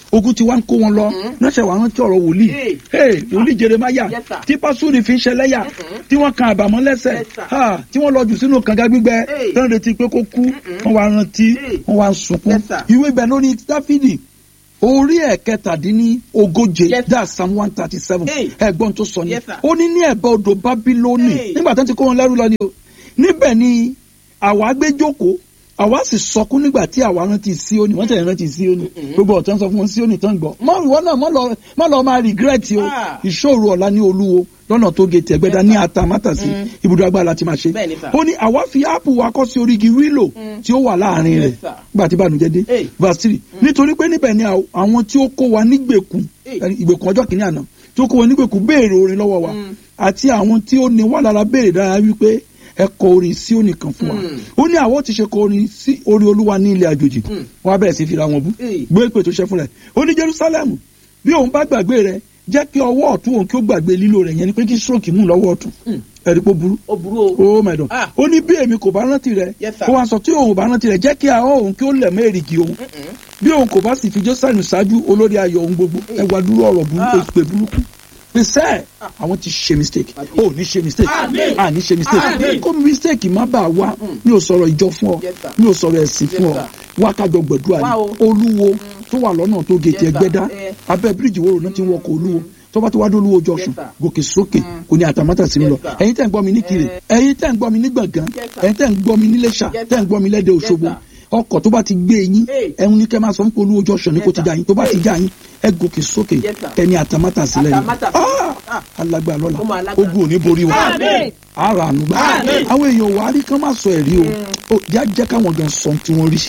Speaker 6: ogun ti wá ń kó wọn lọ lọ́sẹ̀ wà rántí ọ̀rọ̀ wòlíì
Speaker 7: Hey.
Speaker 6: Hey, wòlíì jeremaya
Speaker 7: Yes, sir.
Speaker 6: tí pásúrì fi ń ṣẹlẹ́yà tí wọ́n kan àbàmọ́ lẹ́sẹ̀
Speaker 7: Yes, sir.
Speaker 6: Ha, tí wọ́n lọ jù sínú kànga gbígbẹ
Speaker 7: Hey.
Speaker 6: tí wọ́n retí pé kó kú wọ́n wá rántí
Speaker 7: Hey.
Speaker 6: wọ́n wá ń sunkún
Speaker 7: Yes, sir.
Speaker 6: ìwé ibẹ̀ lórí dáfídì orí ẹ̀ kẹtàdínní ogóje
Speaker 7: Yes, sir.
Speaker 6: that's psalm one thirty seven
Speaker 7: Hey.
Speaker 6: ẹ̀gbọ́n tó sọ ni
Speaker 7: Yes, sir.
Speaker 6: ó ní ní ẹ̀bá odò bábílónì
Speaker 7: Hey.
Speaker 6: nígbà tó ti kó wọn lẹ́rú lọ ni o níbẹ̀ ni àwa gbé jókòó àwa sì sọkún nígbà tí àwa rántí síónì wọ́n tẹ̀lé rántí síónì gbogbo ọ̀tọ́ ń sọ fún wọn síónì tán gbọ́ mọ ìwọ náà mọ lọ mọ lọ máa regret o
Speaker 7: Ah.
Speaker 6: ìṣòro ọ̀la ní olúwo lọ́nà tó gé tẹ̀gbẹ́dá ní atamátàsí ibùdó agbára láti máa ṣe
Speaker 7: Bẹ́ẹ̀ ni, sir.
Speaker 6: ó ní àwa fi áàpù wa kọ́ sí orígi wílò tí ó wà láàrin
Speaker 7: Yes,
Speaker 6: rẹ̀
Speaker 7: sir.
Speaker 6: nígbà tí ìbànújẹ́ dé
Speaker 7: Hey.
Speaker 6: verse three nítorí pé níbẹ̀ ni àw- àwọn tí ó kó wa nígbèkùn
Speaker 7: Hey.
Speaker 6: ẹni, ìgbèkùn ọjọ́ kìíní àná tí ó kó wa nígbèkùn béèrè orin lọ́wọ́ wa àti àwọn tí ó ní wà lára béèrè dára wípé ẹ kọ orin sí òní kan fún wa ó ní àwọn tí ṣe kọ orin sí orin olúwa ní ilẹ̀ àjòjì wọn á bẹ̀rẹ̀ sí fira wọn bú
Speaker 7: Hey.
Speaker 6: gbé pè tó ṣe fún rẹ̀ ó ní jerusalem bí òun bá gbàgbé rẹ̀ jẹ́ kí ọwọ́ ọ̀tún òun kí ó gbàgbé lílo rẹ̀ yẹn ni pé kí stroke mú lọ́wọ́ ọ̀tún ẹ̀rí pé ó burú
Speaker 7: ó burú o.
Speaker 6: oh my god
Speaker 7: Ah.
Speaker 6: ó ní bí èmi kò bá rántí rẹ
Speaker 7: Yes, sir.
Speaker 6: kó wá sọ tí òun ò bá rántí rẹ jẹ́ kí ahọ́n òun kí ó lẹ̀ mọ́ èrìgì òun bí òun kò bá sì fi jọ́sẹ̀nù ṣáájú olórí ayọ̀ òun gbogbo ẹwà dúró ọ̀rọ̀ burúkú
Speaker 7: Ah.
Speaker 6: ìpè burúkú pèsè àwọn ti ṣe mistake ó ní ṣe mistake
Speaker 7: Àmín.
Speaker 6: à ní ṣe mistake
Speaker 7: Àmín.
Speaker 6: kó mistake má bàa wá mi ò sọ̀rọ̀ ìjọ fún ọ
Speaker 7: Yes, sir.
Speaker 6: mi ò sọ̀rọ̀ ẹ̀sìn fún ọ
Speaker 7: Yes,
Speaker 6: wá kájọ gbẹ̀dúrà
Speaker 7: Wá o.
Speaker 6: ní olúwo tó wà lọ́nà tó gètè
Speaker 7: Yes, sir.
Speaker 6: ẹgbẹ́dá
Speaker 7: Eh.
Speaker 6: abẹ́ bíríìjì wo náà ti ń wọkọ̀ olúwo tó bá ti wá dé olúwo junction
Speaker 7: sir.
Speaker 6: gòkè sókè kò ní àtàmátà sí mi lọ
Speaker 7: Yes, sir.
Speaker 6: ẹ̀yin tẹ̀ ń gbọ́ mi ní kiri ẹ̀yin tẹ̀ ń gbọ́ mi ní gbọ̀ngàn
Speaker 7: Yes, sir.
Speaker 6: ẹ̀yin tẹ̀ ń gbọ́ mi ní lẹ́ṣà
Speaker 7: Yes,
Speaker 6: tẹ̀ ń
Speaker 7: sir.
Speaker 6: gbọ́ mi lẹ́dẹ̀
Speaker 7: Yes,
Speaker 6: òṣogbo
Speaker 7: sir.
Speaker 6: ọkọ̀ tó bá ti gbé yín
Speaker 7: Hey.
Speaker 6: ẹ̀hún ní kẹ́ máa sọ fún olúwo junction ní kò
Speaker 7: Yes,
Speaker 6: ti
Speaker 7: sir.
Speaker 6: já yín tó bá ti já yín ẹ gòkè sókè
Speaker 7: Yes, sir.
Speaker 6: ẹni àtàmátà sílẹ̀ yín
Speaker 7: Àtàmátà sílẹ̀. Ah.
Speaker 6: alágbára
Speaker 7: Ó máa
Speaker 6: lọ́la
Speaker 7: lágbára.
Speaker 6: ogun ò ní borí wa
Speaker 7: Àmín.
Speaker 6: ara ànúgbà
Speaker 7: Àmín.
Speaker 6: àwọn èèyàn wà á rí kán má sọ ẹ̀rí o ó já jẹ́ káwọn gan sọ ohun tí wọ́n rí.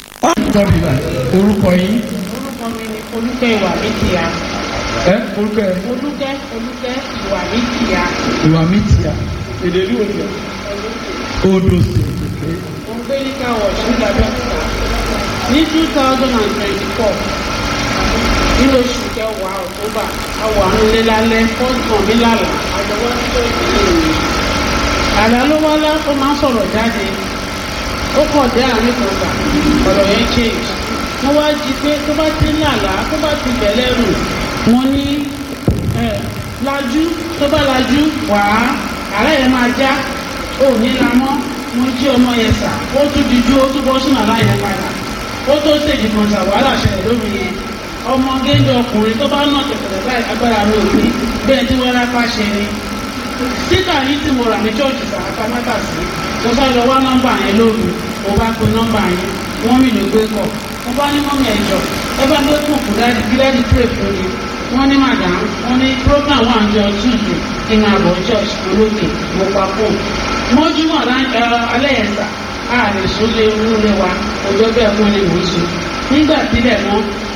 Speaker 3: orúkọ yín
Speaker 8: orúkọ mi ni olùkẹ́ ìwà mi tìyà
Speaker 3: ẹ orúkọ ẹ
Speaker 8: olùkẹ́ olùkẹ́ ìwà mi tìyà
Speaker 3: ìwà mi tìyà èdè ìlú òjò odò sèké
Speaker 8: mo ń gbé ní káwọ̀ ṣúgbà dọ́kítà ní two thousand and twenty four nínú oṣù kẹwàá october àwọ̀ àwọn ilé lálẹ́ fọ́ọ̀tàn mi lálà àjọwọ́ tó ìdílé mi àlá ló wá lá ó máa ń sọ̀rọ̀ jáde ó kọ̀ dé àárín kan gbà ọ̀rọ̀ yẹn change mo wá jí pé tó bá ti ń làlá tó bá ti bẹ̀lẹ̀ rù mo ní ẹ̀ lajú tó bá lajú wàá àárẹ̀ yẹn máa já ó ní la mọ́ mo jí ọmọ yẹn sà ó tún dijú ó tún bọ́ sínú àlá yẹn padà ó tó ṣèjì kan sà wàhálà ṣẹlẹ̀ lórí yẹn ọmọ géńdé ọkùnrin tó bá nà tẹ̀tẹ̀rẹ̀ báyìí agbára mi ò ní bẹ́ẹ̀ tí wọ́n rápá ṣe ni síkà yìí tí mo rà ní chọ́ọ̀chì sàràkà mẹ́ta sí mo bá lọ wá nọ́mbà yẹn lóru mo bá pe nọ́mbà yẹn wọ́n mi ló gbé kọ̀ mo bá ní mọ́mí ẹ̀jọ̀ ẹ bá gbé kùn fún dáàdì kí dáàdì pray fún mi wọ́n ní madam wọ́n ní program wà ní ọjọ́ tuesday kí n máa bọ̀ church olókè mo pa fóònù mọ́júmọ́ alẹ́ yẹn sà á lè sún lé wúlé wa ọjọ́ bẹ́ẹ̀ fún ni mò ń sùn nígbà tílẹ̀ mọ́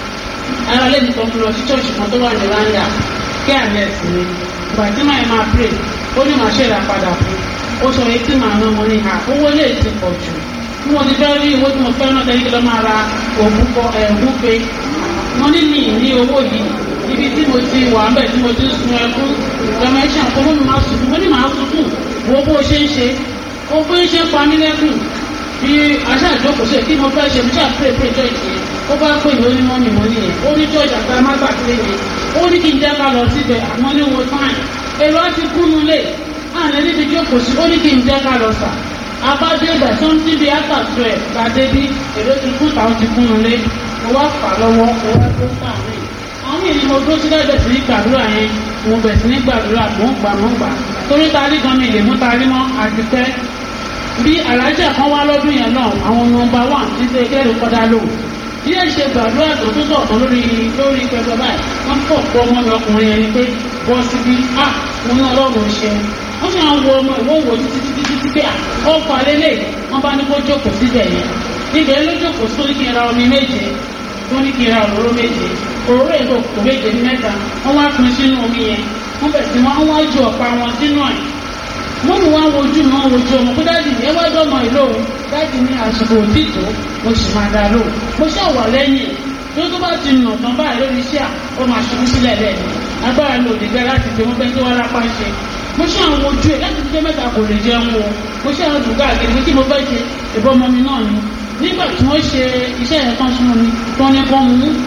Speaker 8: ara lẹ́nu kan fún lọ sí church kan tó wà ní randa kí àlẹ́ sí mi ìgbà tí màá máa pray ó ní màá ṣèrà padà fún ó sọ etí màá ná mo ní ha owó lè ti pọ̀ jù bí mo ti fẹ́ rí owó tí mo fẹ́ náà tẹ́lẹ̀ kí lọ́ máa ra òògùn kọ ẹ̀ẹ́gùn pé mo ní ní ní owó yìí ibi tí mo ti wà bẹ́ẹ̀ tí mo ti sun ẹkún gọmẹ́ṣà kó mọ́ mi máa sunkún mo ní màá sunkún wo bó ṣe ń ṣe ó bó ṣe ń pa mí lẹ́kùn bí aṣáàjókòó ṣe kí mo fẹ́ ṣe mo ṣáà pray pray church yẹn ó bá pè mí ó ní mọ́mì mo ní yẹn ó ní church àti amágbà sílé yẹn ó ní kí n jẹ́ ká lọ síbẹ̀ àmọ́ ní wo time èrò á ti kúnnu lé àná níbi jókòó sí ó ní kí n jẹ́ ká lọ sà abájọ ìgbà tó ń tíbi àtàtù ẹ̀ gbàdé bí èrò ti kú táwọn ti kúnnu lé mo wá fà lọ́wọ́ mo wá tó sàmì àwọn ènìyàn mo dúró sílẹ̀ bẹ̀ sí ní gbàdúrà yẹn mo bẹ̀ sí ní gbàdúrà mò ń gbà mò ń gbà torí tarí gan mi lè mú tarí mọ́ àti pẹ́ bí alájà kan wá lọ́dún yẹn náà àwọn nọmba wán ti ṣe kẹ́rù kọ́dá lò bí ẹ ṣe gbàdúrà tó tó sọ̀tàn lórí lórí pẹpẹ báyìí wọ́n pọ̀ pọ̀ ọmọ mi ọkùnrin yẹn ni pé bọ́ síbí à mo ní ọlọ́run ṣe wọ́n sì máa ń wo ọmọ ìwọ wo títí títí títí pé à ọkọ̀ alẹ́lẹ̀ wọ́n bá ní kó jókòó síbẹ̀ yẹn níbẹ̀ ló jókòó sí kí n ra omi méje tó ní kí n ra òróró méje òróró èso kò méje ní mẹ́ta wọ́n wá pin sínú omi yẹn wọ́n bẹ̀ sí wọn wá ju ọ̀pá wọn sínú ẹ̀ wọ́n mú wọn wojú mi wọn wojú ọmọ pé dáàdì ní ẹwà dọ́mọ ìlú òun dáàdì ní àsìkò òtítọ́ mo sì máa dá lóhùn mo ṣàwà lẹ́yìn tó tó bá ti nà tán báyìí lórí iṣẹ́ à ó máa ṣubú sílẹ̀ lẹ́nu agbára mi ò lè gbẹ láti gbé wọn bẹ́ẹ̀ tí wọ́n rápá ṣe mo ṣe àwọn ojú ẹ̀ láti jẹ́ mẹ́ta kò lè jẹun o mo ṣe àwọn dùgbà àgbẹ̀ pé kí mo fẹ́ ṣe ìbọn ọmọ mi náà ni nígbà tí wọ́n ṣe iṣẹ́ yẹn tán sínú mi tán ní kán mú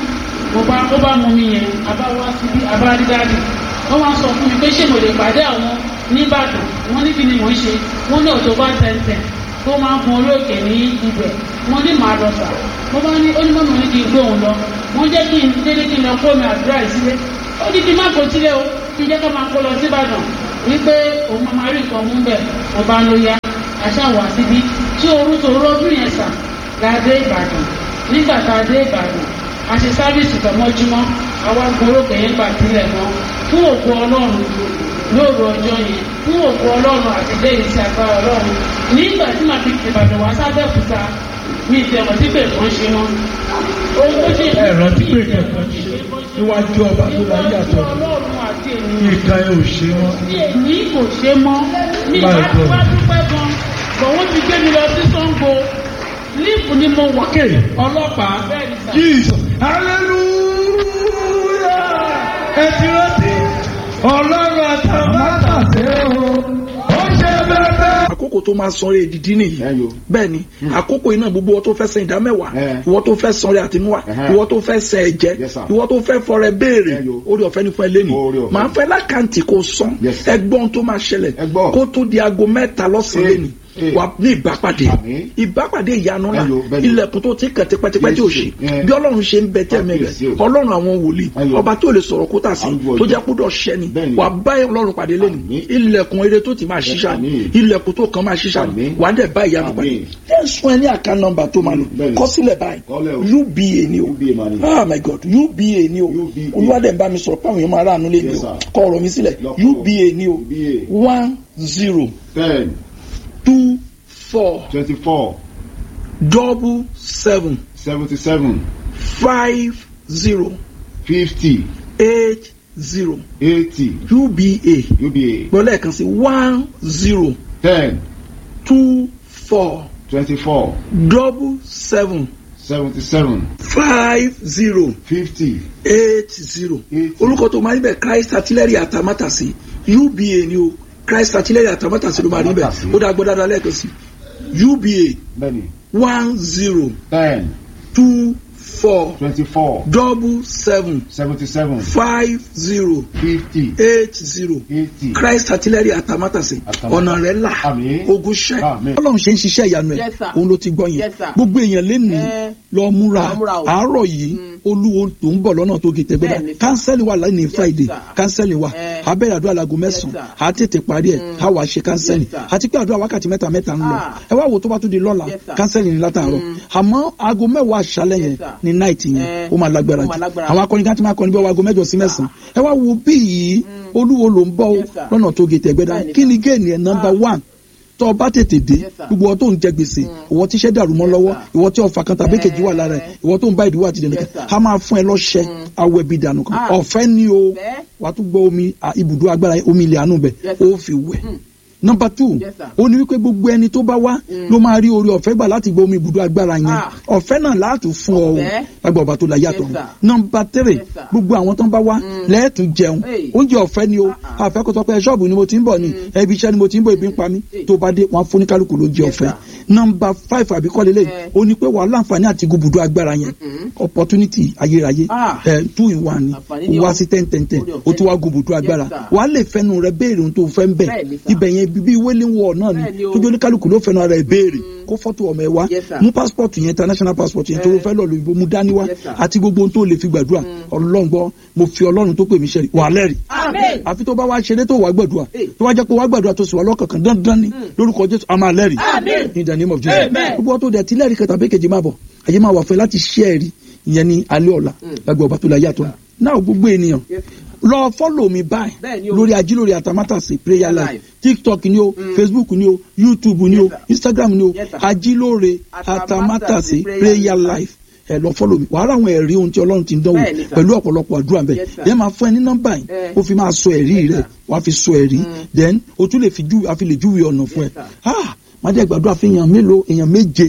Speaker 8: mo bá ó bá mú mi yẹn àbá wá síbí àbá rí dáàdì wọ́n wá sọ fún mi pé ṣé mo lè pàdé àwọn nìbàdàn wọ́n ní kí ni mò ń ṣe wọ́n ní ọ̀tọ̀ bá tẹ̀ntẹ̀ tó máa ń gun orí òkè ní ibẹ̀ wọ́n ní màá lọ sà mo bá ní onímọ̀mọ̀ ní kí n gbé òun lọ wọ́n jẹ́ kí n dédé kí n lọ kó mi àdúrà ìsílẹ̀ ó ní kí n má kó sílẹ̀ o kí n jẹ́ ká máa kó lọ síbàdàn wípé òun máa rí nǹkan mú bẹ̀ mo bá ló yá àṣàwọ̀ síbí tí orú tó rọ́dún yẹn sà la dé ìbàdàn nígbà tá a dé ìbàdàn a ṣe sáfíìsì tọmọjúmọ́ àwa gbórókè yẹn gbà sílẹ̀ mọ́ fún òkú ọlọ́run lóòrò ọjọ́ yẹn fún òkú ọlọ́run àti lẹ́yìn sí agbára ọlọ́run nígbà tí màá fi ìbàdàn wá sábẹ́òkúta mi ìtẹ̀wọ̀ tí pè kàn ṣe wọn. ohun tó ṣe
Speaker 6: ẹ rántí pé kẹ̀kọ́ níwájú ọba tó la yàtọ̀
Speaker 8: ọlọ́run àti
Speaker 6: kí
Speaker 8: ènìyàn
Speaker 6: ìka ẹ ò ṣe wọn.
Speaker 8: tí èyí kò ṣe mọ́ ní
Speaker 6: My God.
Speaker 8: ìbáraẹwà dúpẹ́ gan bọ̀wọ́ ti gbé mi lọ sí Ṣàngó líìpù ni mo wà.
Speaker 6: Okay, ọlọ́pàá
Speaker 8: bẹ́ẹ̀ ni sà.
Speaker 6: Jesus hallelujah ẹ ti rántí ọlọ́run àtàmátàsé o ó ṣe bẹ́ẹ̀. àkókò tó máa sanre ìdìdí nìyí bẹ́ẹ̀ ni àkókò iná gbogbo ìwọ tó fẹ́ san ìdá mẹ́wàá ìwọ tó fẹ́ sanre àtinúwà ìwọ tó fẹ́ san ẹ̀jẹ̀ ìwọ tó fẹ́ fọrẹ béèrè orí ọ̀fẹ́ ní fún ẹ lẹ́nu màá fẹ́ lákàntì kó san ẹgbọ́n tó máa ṣẹlẹ̀ kó tó di aago mẹ́ta lọ́sàn-án lẹ́nu wà ní ìbápàdé ìbápàdé ìyanu ńlá ilẹ̀kùn tó ti kàn tipẹ́tipẹ́ tí ò ṣe bí ọlọ́run ṣe ń bẹ tẹ́ẹ̀mẹ́ rẹ̀ ọlọ́run àwọn wòlíì ọba tí ò lè sọ̀rọ̀ kó tà sí tó jẹ́ kó dọ̀ ṣẹ́ ni wà bá ọlọ́run pàdé lẹ́nu ilẹ̀kùn eré tó ti máa ṣiṣà ni ilẹ̀kùn tó kàn máa ṣiṣà ni wà á dẹ̀ bá ìyanu pàdé ẹ̀ sún ẹ ní àká nọ́mbà tó máa lò kọ́ sílẹ̀ báyìí uba ni o ah my god uba ni o olúwadẹ̀ ń bá mi sọ̀rọ̀ pàwọn èèyàn máa ráàánú lé mi o kọ́ ọ̀rọ̀ mi sílẹ̀ uba ni o one zero
Speaker 9: ten
Speaker 6: two four
Speaker 9: twenty-four
Speaker 6: double seven
Speaker 9: seventy-seven
Speaker 6: five zero
Speaker 9: fifty
Speaker 6: eight zero
Speaker 9: eighty
Speaker 6: uba
Speaker 9: uba
Speaker 6: gbọ́ lẹ́ẹ̀kan sí one zero
Speaker 9: ten
Speaker 6: two four
Speaker 9: twenty-four
Speaker 6: double seven
Speaker 9: seventy-seven
Speaker 6: five zero
Speaker 9: fifty
Speaker 6: eight zero
Speaker 9: Eighty.
Speaker 6: orúkọ tó máa ń bẹ Christ artillery àtàmátàsí uba ni o Christ artillery àtàmátàsí ló máa rí bẹ
Speaker 9: Àtàmátàsí.
Speaker 6: ó dá gbọ́ dáadáa lẹ́ẹ̀kan sí uba
Speaker 9: bẹ́ẹ̀ni
Speaker 6: one zero
Speaker 9: ten
Speaker 6: two four
Speaker 9: twenty-four
Speaker 6: double seven
Speaker 9: seventy-seven
Speaker 6: five zero
Speaker 9: fifty
Speaker 6: eight zero
Speaker 9: eighty
Speaker 6: Christ artillery àtàmátàsí
Speaker 9: Àtàmátàsí.
Speaker 6: ọ̀nà rẹ̀ là
Speaker 9: Àmín.
Speaker 6: ogun ṣẹ́
Speaker 9: Àmín.
Speaker 6: ọlọ́run ṣe ń ṣiṣẹ́ ìyanu ẹ̀
Speaker 7: Yes, sir.
Speaker 6: òun ló ti gbọ́ yẹn
Speaker 7: Yes, sir.
Speaker 6: gbogbo èèyàn lẹ́nu
Speaker 7: Eh.
Speaker 6: lọ múra
Speaker 7: Lọ múra o.
Speaker 6: àárọ̀ yìí olúwo tó ń bọ̀ lọ́nà tó gé tẹ́gbẹ́dá
Speaker 7: Bẹ́ẹ̀ni, sir.
Speaker 6: kánsẹ́lì wà lẹ́nu friday
Speaker 7: sir.
Speaker 6: kánsẹ́lì wà
Speaker 7: Eh.
Speaker 6: abẹ́rẹ́ àdúrà lago mẹ́sàn-án
Speaker 7: sir.
Speaker 6: á tètè parí ẹ̀ á wàá ṣe kánsẹ́lì
Speaker 7: Yes, sir.
Speaker 6: àti pé àdúrà wákàtí mẹ́ta mẹ́ta ń lọ
Speaker 7: Ah.
Speaker 6: ẹ wá wo tó bá tún di lọ́la
Speaker 7: Yes, sir.
Speaker 6: kánsẹ́lì ní látàárọ̀ àmọ́ aago mẹ́wàá àṣálẹ́ yẹn
Speaker 7: Yes, sir.
Speaker 6: ní náìtì yẹn
Speaker 7: Eh.
Speaker 6: ó máa lágbára
Speaker 7: Ó
Speaker 6: jù
Speaker 7: máa lágbára.
Speaker 6: àwọn akọni kan ti máa kọni bí aago mẹ́jọ sí mẹ́sàn-án ẹ wá wo bí yìí olúwo ló ń bọ̀
Speaker 7: Yes, sir.
Speaker 6: lọ́nà tó gé tẹ́gbẹ́dá
Speaker 7: Bẹ́ẹ̀ni,
Speaker 6: kí ni géènì ẹ̀ nọ́mbà one tó o bá tètè dé
Speaker 7: Yes, sir.
Speaker 6: gbogbo ọ tó ń jẹ gbèsè ìwọ tí iṣẹ́ dàrú mọ́ lọ́wọ́
Speaker 7: sir.
Speaker 6: ìwọ tí ọfà kan tàbí kejì wà lára ẹ̀ ìwọ tó ń bá ìdíwọ́ àti ìdènà
Speaker 7: Yes,
Speaker 6: kan
Speaker 7: sir.
Speaker 6: a máa fún ẹ lọ́ṣẹ awọ ẹbí dànù kan
Speaker 7: Ah.
Speaker 6: ọ̀fẹ́ ni o
Speaker 7: Bẹ́ẹ̀.
Speaker 6: wàá tún gbọ́ omi à, ibùdó agbára omi ilẹ̀ àánú bẹ̀
Speaker 7: Yes, sir.
Speaker 6: ó fi wẹ̀ nọmba two
Speaker 7: Yes, sir.
Speaker 6: ó ní wípé gbogbo ẹni tó bá wá ló máa rí orí ọ̀fẹ́ gbà láti gbọ́ omi ibùdó agbára yẹn
Speaker 7: Ah.
Speaker 6: ọ̀fẹ́ náà láàtún fún ọ o
Speaker 7: Ọ̀fẹ́.
Speaker 6: lágbà ọba tó la yàtọ̀
Speaker 7: Yes, sir.
Speaker 6: nọmba three
Speaker 7: Yes, sir.
Speaker 6: gbogbo àwọn tó ń bá wá lẹ́ẹ̀tún jẹun
Speaker 7: Hey.
Speaker 6: oúnjẹ ọ̀fẹ́ ni o
Speaker 7: Ah,
Speaker 6: àfẹ́ kó sọ pé ṣọ́ọ̀bù ni mo ti ń bọ̀ ni ẹbí iṣẹ́ ni mo ti ń bọ̀ ebi ń pa mí
Speaker 7: Hey.
Speaker 6: tó bá dé wọn fún oníkálukú ló jẹ
Speaker 7: Yes,
Speaker 6: ọ̀fẹ́
Speaker 7: sir.
Speaker 6: nọmba five àbíkọ́lé lẹ́yìn
Speaker 7: Eh.
Speaker 6: ó ní pé wàá láǹfààní àti gbùdú agbára yẹn opportunity ayérayé
Speaker 7: Ah.
Speaker 6: ẹ two in one ni
Speaker 7: Àǹfààní ni
Speaker 6: o wá
Speaker 7: o.
Speaker 6: sí ten ten ten
Speaker 7: Orí ọ̀fẹ́
Speaker 6: o tún wá
Speaker 7: ni.
Speaker 6: gbùdú agbára
Speaker 7: Yes, sir.
Speaker 6: wàá lè fẹnu rẹ béèrè ohun tó fẹ́ ń bẹ̀
Speaker 7: Bẹ́ẹ̀ni, sir.
Speaker 6: ibẹ̀ yẹn bíbí wailing wall náà ni
Speaker 7: Bẹ́ẹ̀ni o.
Speaker 6: tójú oníkálukú ló fẹnu ara ẹ̀ béèrè kó fọ́tò ọmọ ẹ wá
Speaker 7: Yes, sir.
Speaker 6: mú passport yẹn international passport yẹn tó ló fẹ́ lọ lóyìnbó mú dání wá
Speaker 7: Yes, sir.
Speaker 6: àti gbogbo ohun tó lè fi gbàdúrà ọlọ́run gbọ́ mo fi ọlọ́run tó pè mí ṣẹ́rí wà lẹ́rìí
Speaker 7: Amen.
Speaker 6: àfi tó bá wá ṣeré tó wà gbàdúrà
Speaker 7: Hey.
Speaker 6: tó wá jẹ́ pé wà gbàdúrà tó sì wà lọ́kànkàn dandan ni lórúkọ jésù a máa lẹ́rìí
Speaker 7: Amen.
Speaker 6: in the name of jesus
Speaker 7: Amen.
Speaker 6: gbogbo ọtọ dẹ tí lẹ́rìí kẹta bẹ́ẹ̀ kejì máa bọ̀ àyè máa wà fẹ́ láti ṣí ẹ̀rí ìyẹn ní alẹ́ ọ̀la lágbà ọba tó la yàtọ̀ náà gbogbo ènìyàn
Speaker 7: Yes.
Speaker 6: lọ fọ́lọ̀ mi báyìí
Speaker 7: Bẹ́ẹ̀ni o.
Speaker 6: lórí ajílórí àtàmátàsí prayer life
Speaker 7: Live.
Speaker 6: tiktok ni o facebook ni o youtube ni o
Speaker 7: Yes, sir.
Speaker 6: instagram ni o
Speaker 7: Yes, sir.
Speaker 6: ajílórí
Speaker 7: Àtàmátàsí
Speaker 6: àtàmátàsí
Speaker 7: prayer
Speaker 6: prayer
Speaker 7: life.
Speaker 6: life ẹ lọ fọ́lọ̀ mi wàá rà àwọn ẹ̀rí ohun tí ọlọ́run ti ń dánwò
Speaker 7: Bẹ́ẹ̀ni, sir.
Speaker 6: pẹ̀lú ọ̀pọ̀lọpọ̀ àdúrà bẹ́ẹ̀
Speaker 7: Yes, sir.
Speaker 6: yẹn máa fún ẹ ní nọ́mbà yìí
Speaker 7: Eh.
Speaker 6: ó fi máa sọ ẹ̀rí
Speaker 7: Yes,
Speaker 6: rẹ̀
Speaker 7: sir.
Speaker 6: wàá fi sọ ẹ̀rí then o tún lè fi ju àfi lè júwe ọ̀nà fún ẹ
Speaker 7: Yes, sir.
Speaker 6: ah má jẹ́ gbàdúrà fi èèyàn mélòó èèyàn méje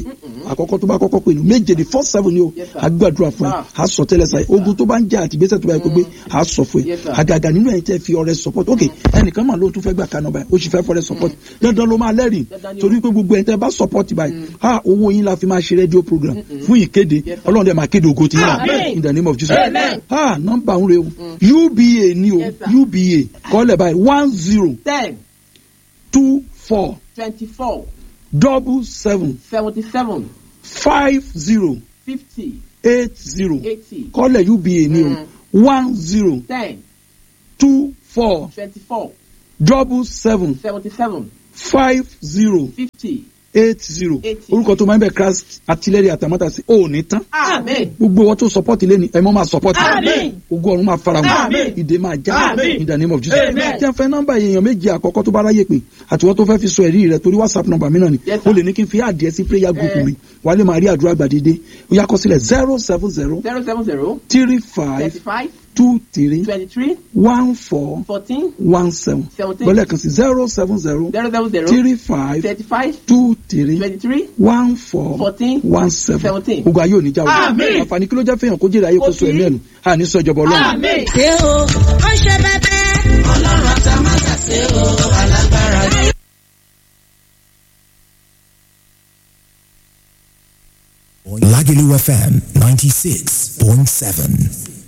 Speaker 6: àkọ́kọ́ tó bá kọ́kọ́ pè ní méje ní four seven ni o
Speaker 7: Yes, sir.
Speaker 6: a gbàdúrà fún ẹ
Speaker 7: Ah.
Speaker 6: a sọ tẹ́lẹ̀ sáyé ogun tó bá ń jà àti ìgbésẹ̀ tó bá yẹ kó gbé a sọ fún ẹ
Speaker 7: Yes, sir.
Speaker 6: àgàgà nínú ẹ̀yin tẹ́ fi ọrẹ support ok ẹnìkan mà ló tún fẹ́ gbà kaná báyìí ó sì fẹ́ fọrẹ support dandan ló máa lẹ́rìí
Speaker 7: Dandan ni o.
Speaker 6: torí pé gbogbo ẹ̀yin tẹ́ bá support báyìí ha owó yín la fi máa ṣe rédíò program fún ìkéde ọlọ́run dẹ̀ máa kéde ògo tí yín náà
Speaker 7: Amen.
Speaker 6: in the name of Jesus
Speaker 7: Amen.
Speaker 6: ha nọ́mbà ń re o uba ni o
Speaker 7: Yes, sir.
Speaker 6: uba kọ́lẹ̀ báyìí one zero
Speaker 7: ten
Speaker 6: two four
Speaker 7: twenty-four
Speaker 6: double seven
Speaker 7: seventy-seven
Speaker 6: five zero
Speaker 7: fifty
Speaker 6: eight zero
Speaker 7: eighty
Speaker 6: kọ́lẹ̀ uba ni o one zero
Speaker 7: ten
Speaker 6: two four
Speaker 7: twenty-four
Speaker 6: double seven
Speaker 7: seventy-seven
Speaker 6: five zero
Speaker 7: fifty.
Speaker 6: eight zero
Speaker 7: Eighty.
Speaker 6: orúkọ tó máa ń bẹ christ artillery àtàmọ́tàsí ò ní tán
Speaker 7: amen.
Speaker 6: gbogbo wọn tó support ilé ni ẹ mọ́ máa support
Speaker 7: Àmín.
Speaker 6: ogun ọ̀run máa fara wọn
Speaker 7: Àmín.
Speaker 6: ìdè máa já
Speaker 7: Àmín.
Speaker 6: in the name of jesus
Speaker 7: Amen.
Speaker 6: tí a fẹ́ nọ́mbà èèyàn méjì àkọ́kọ́ tó bá ráyè pé àtiwọ́n tó fẹ́ fi sọ ẹ̀rí rẹ torí whatsapp nọ́mbà mi náà ni
Speaker 7: Yes, sir.
Speaker 6: o lè ní kí n fi àdìẹ sí prayer group
Speaker 7: Eh.
Speaker 6: mi wà á lè máa rí àdúrà gbàdédé ó yá kọ sílẹ̀ zero seven zero
Speaker 7: zero seven zero
Speaker 6: three five
Speaker 7: thirty-five
Speaker 6: two three
Speaker 7: twenty-three
Speaker 6: one four
Speaker 7: fourteen
Speaker 6: one seven
Speaker 7: Seventeen.
Speaker 6: bọ́lẹ̀ kan sí zero seven zero
Speaker 7: zero seven zero
Speaker 6: three five
Speaker 7: thirty-five
Speaker 6: two three
Speaker 7: twenty-three
Speaker 6: one four
Speaker 7: Fourteen.
Speaker 6: one seven
Speaker 7: Seventeen.
Speaker 6: ogun ayé òní jáwé
Speaker 7: Àmín.
Speaker 6: àǹfààní kí ló jẹ́ fẹ́yàn kó jèrè ayé kó
Speaker 7: Kò
Speaker 6: so
Speaker 7: sí.
Speaker 6: ẹ̀mí ẹ̀nu àní sọ ìjọba ọlọ́run.
Speaker 7: amen.
Speaker 5: ṣé o ó ṣe bẹ́bẹ́. ọlọ́run àtàmátà ṣe o alágbára ni.
Speaker 4: Lagelu FM 96.7.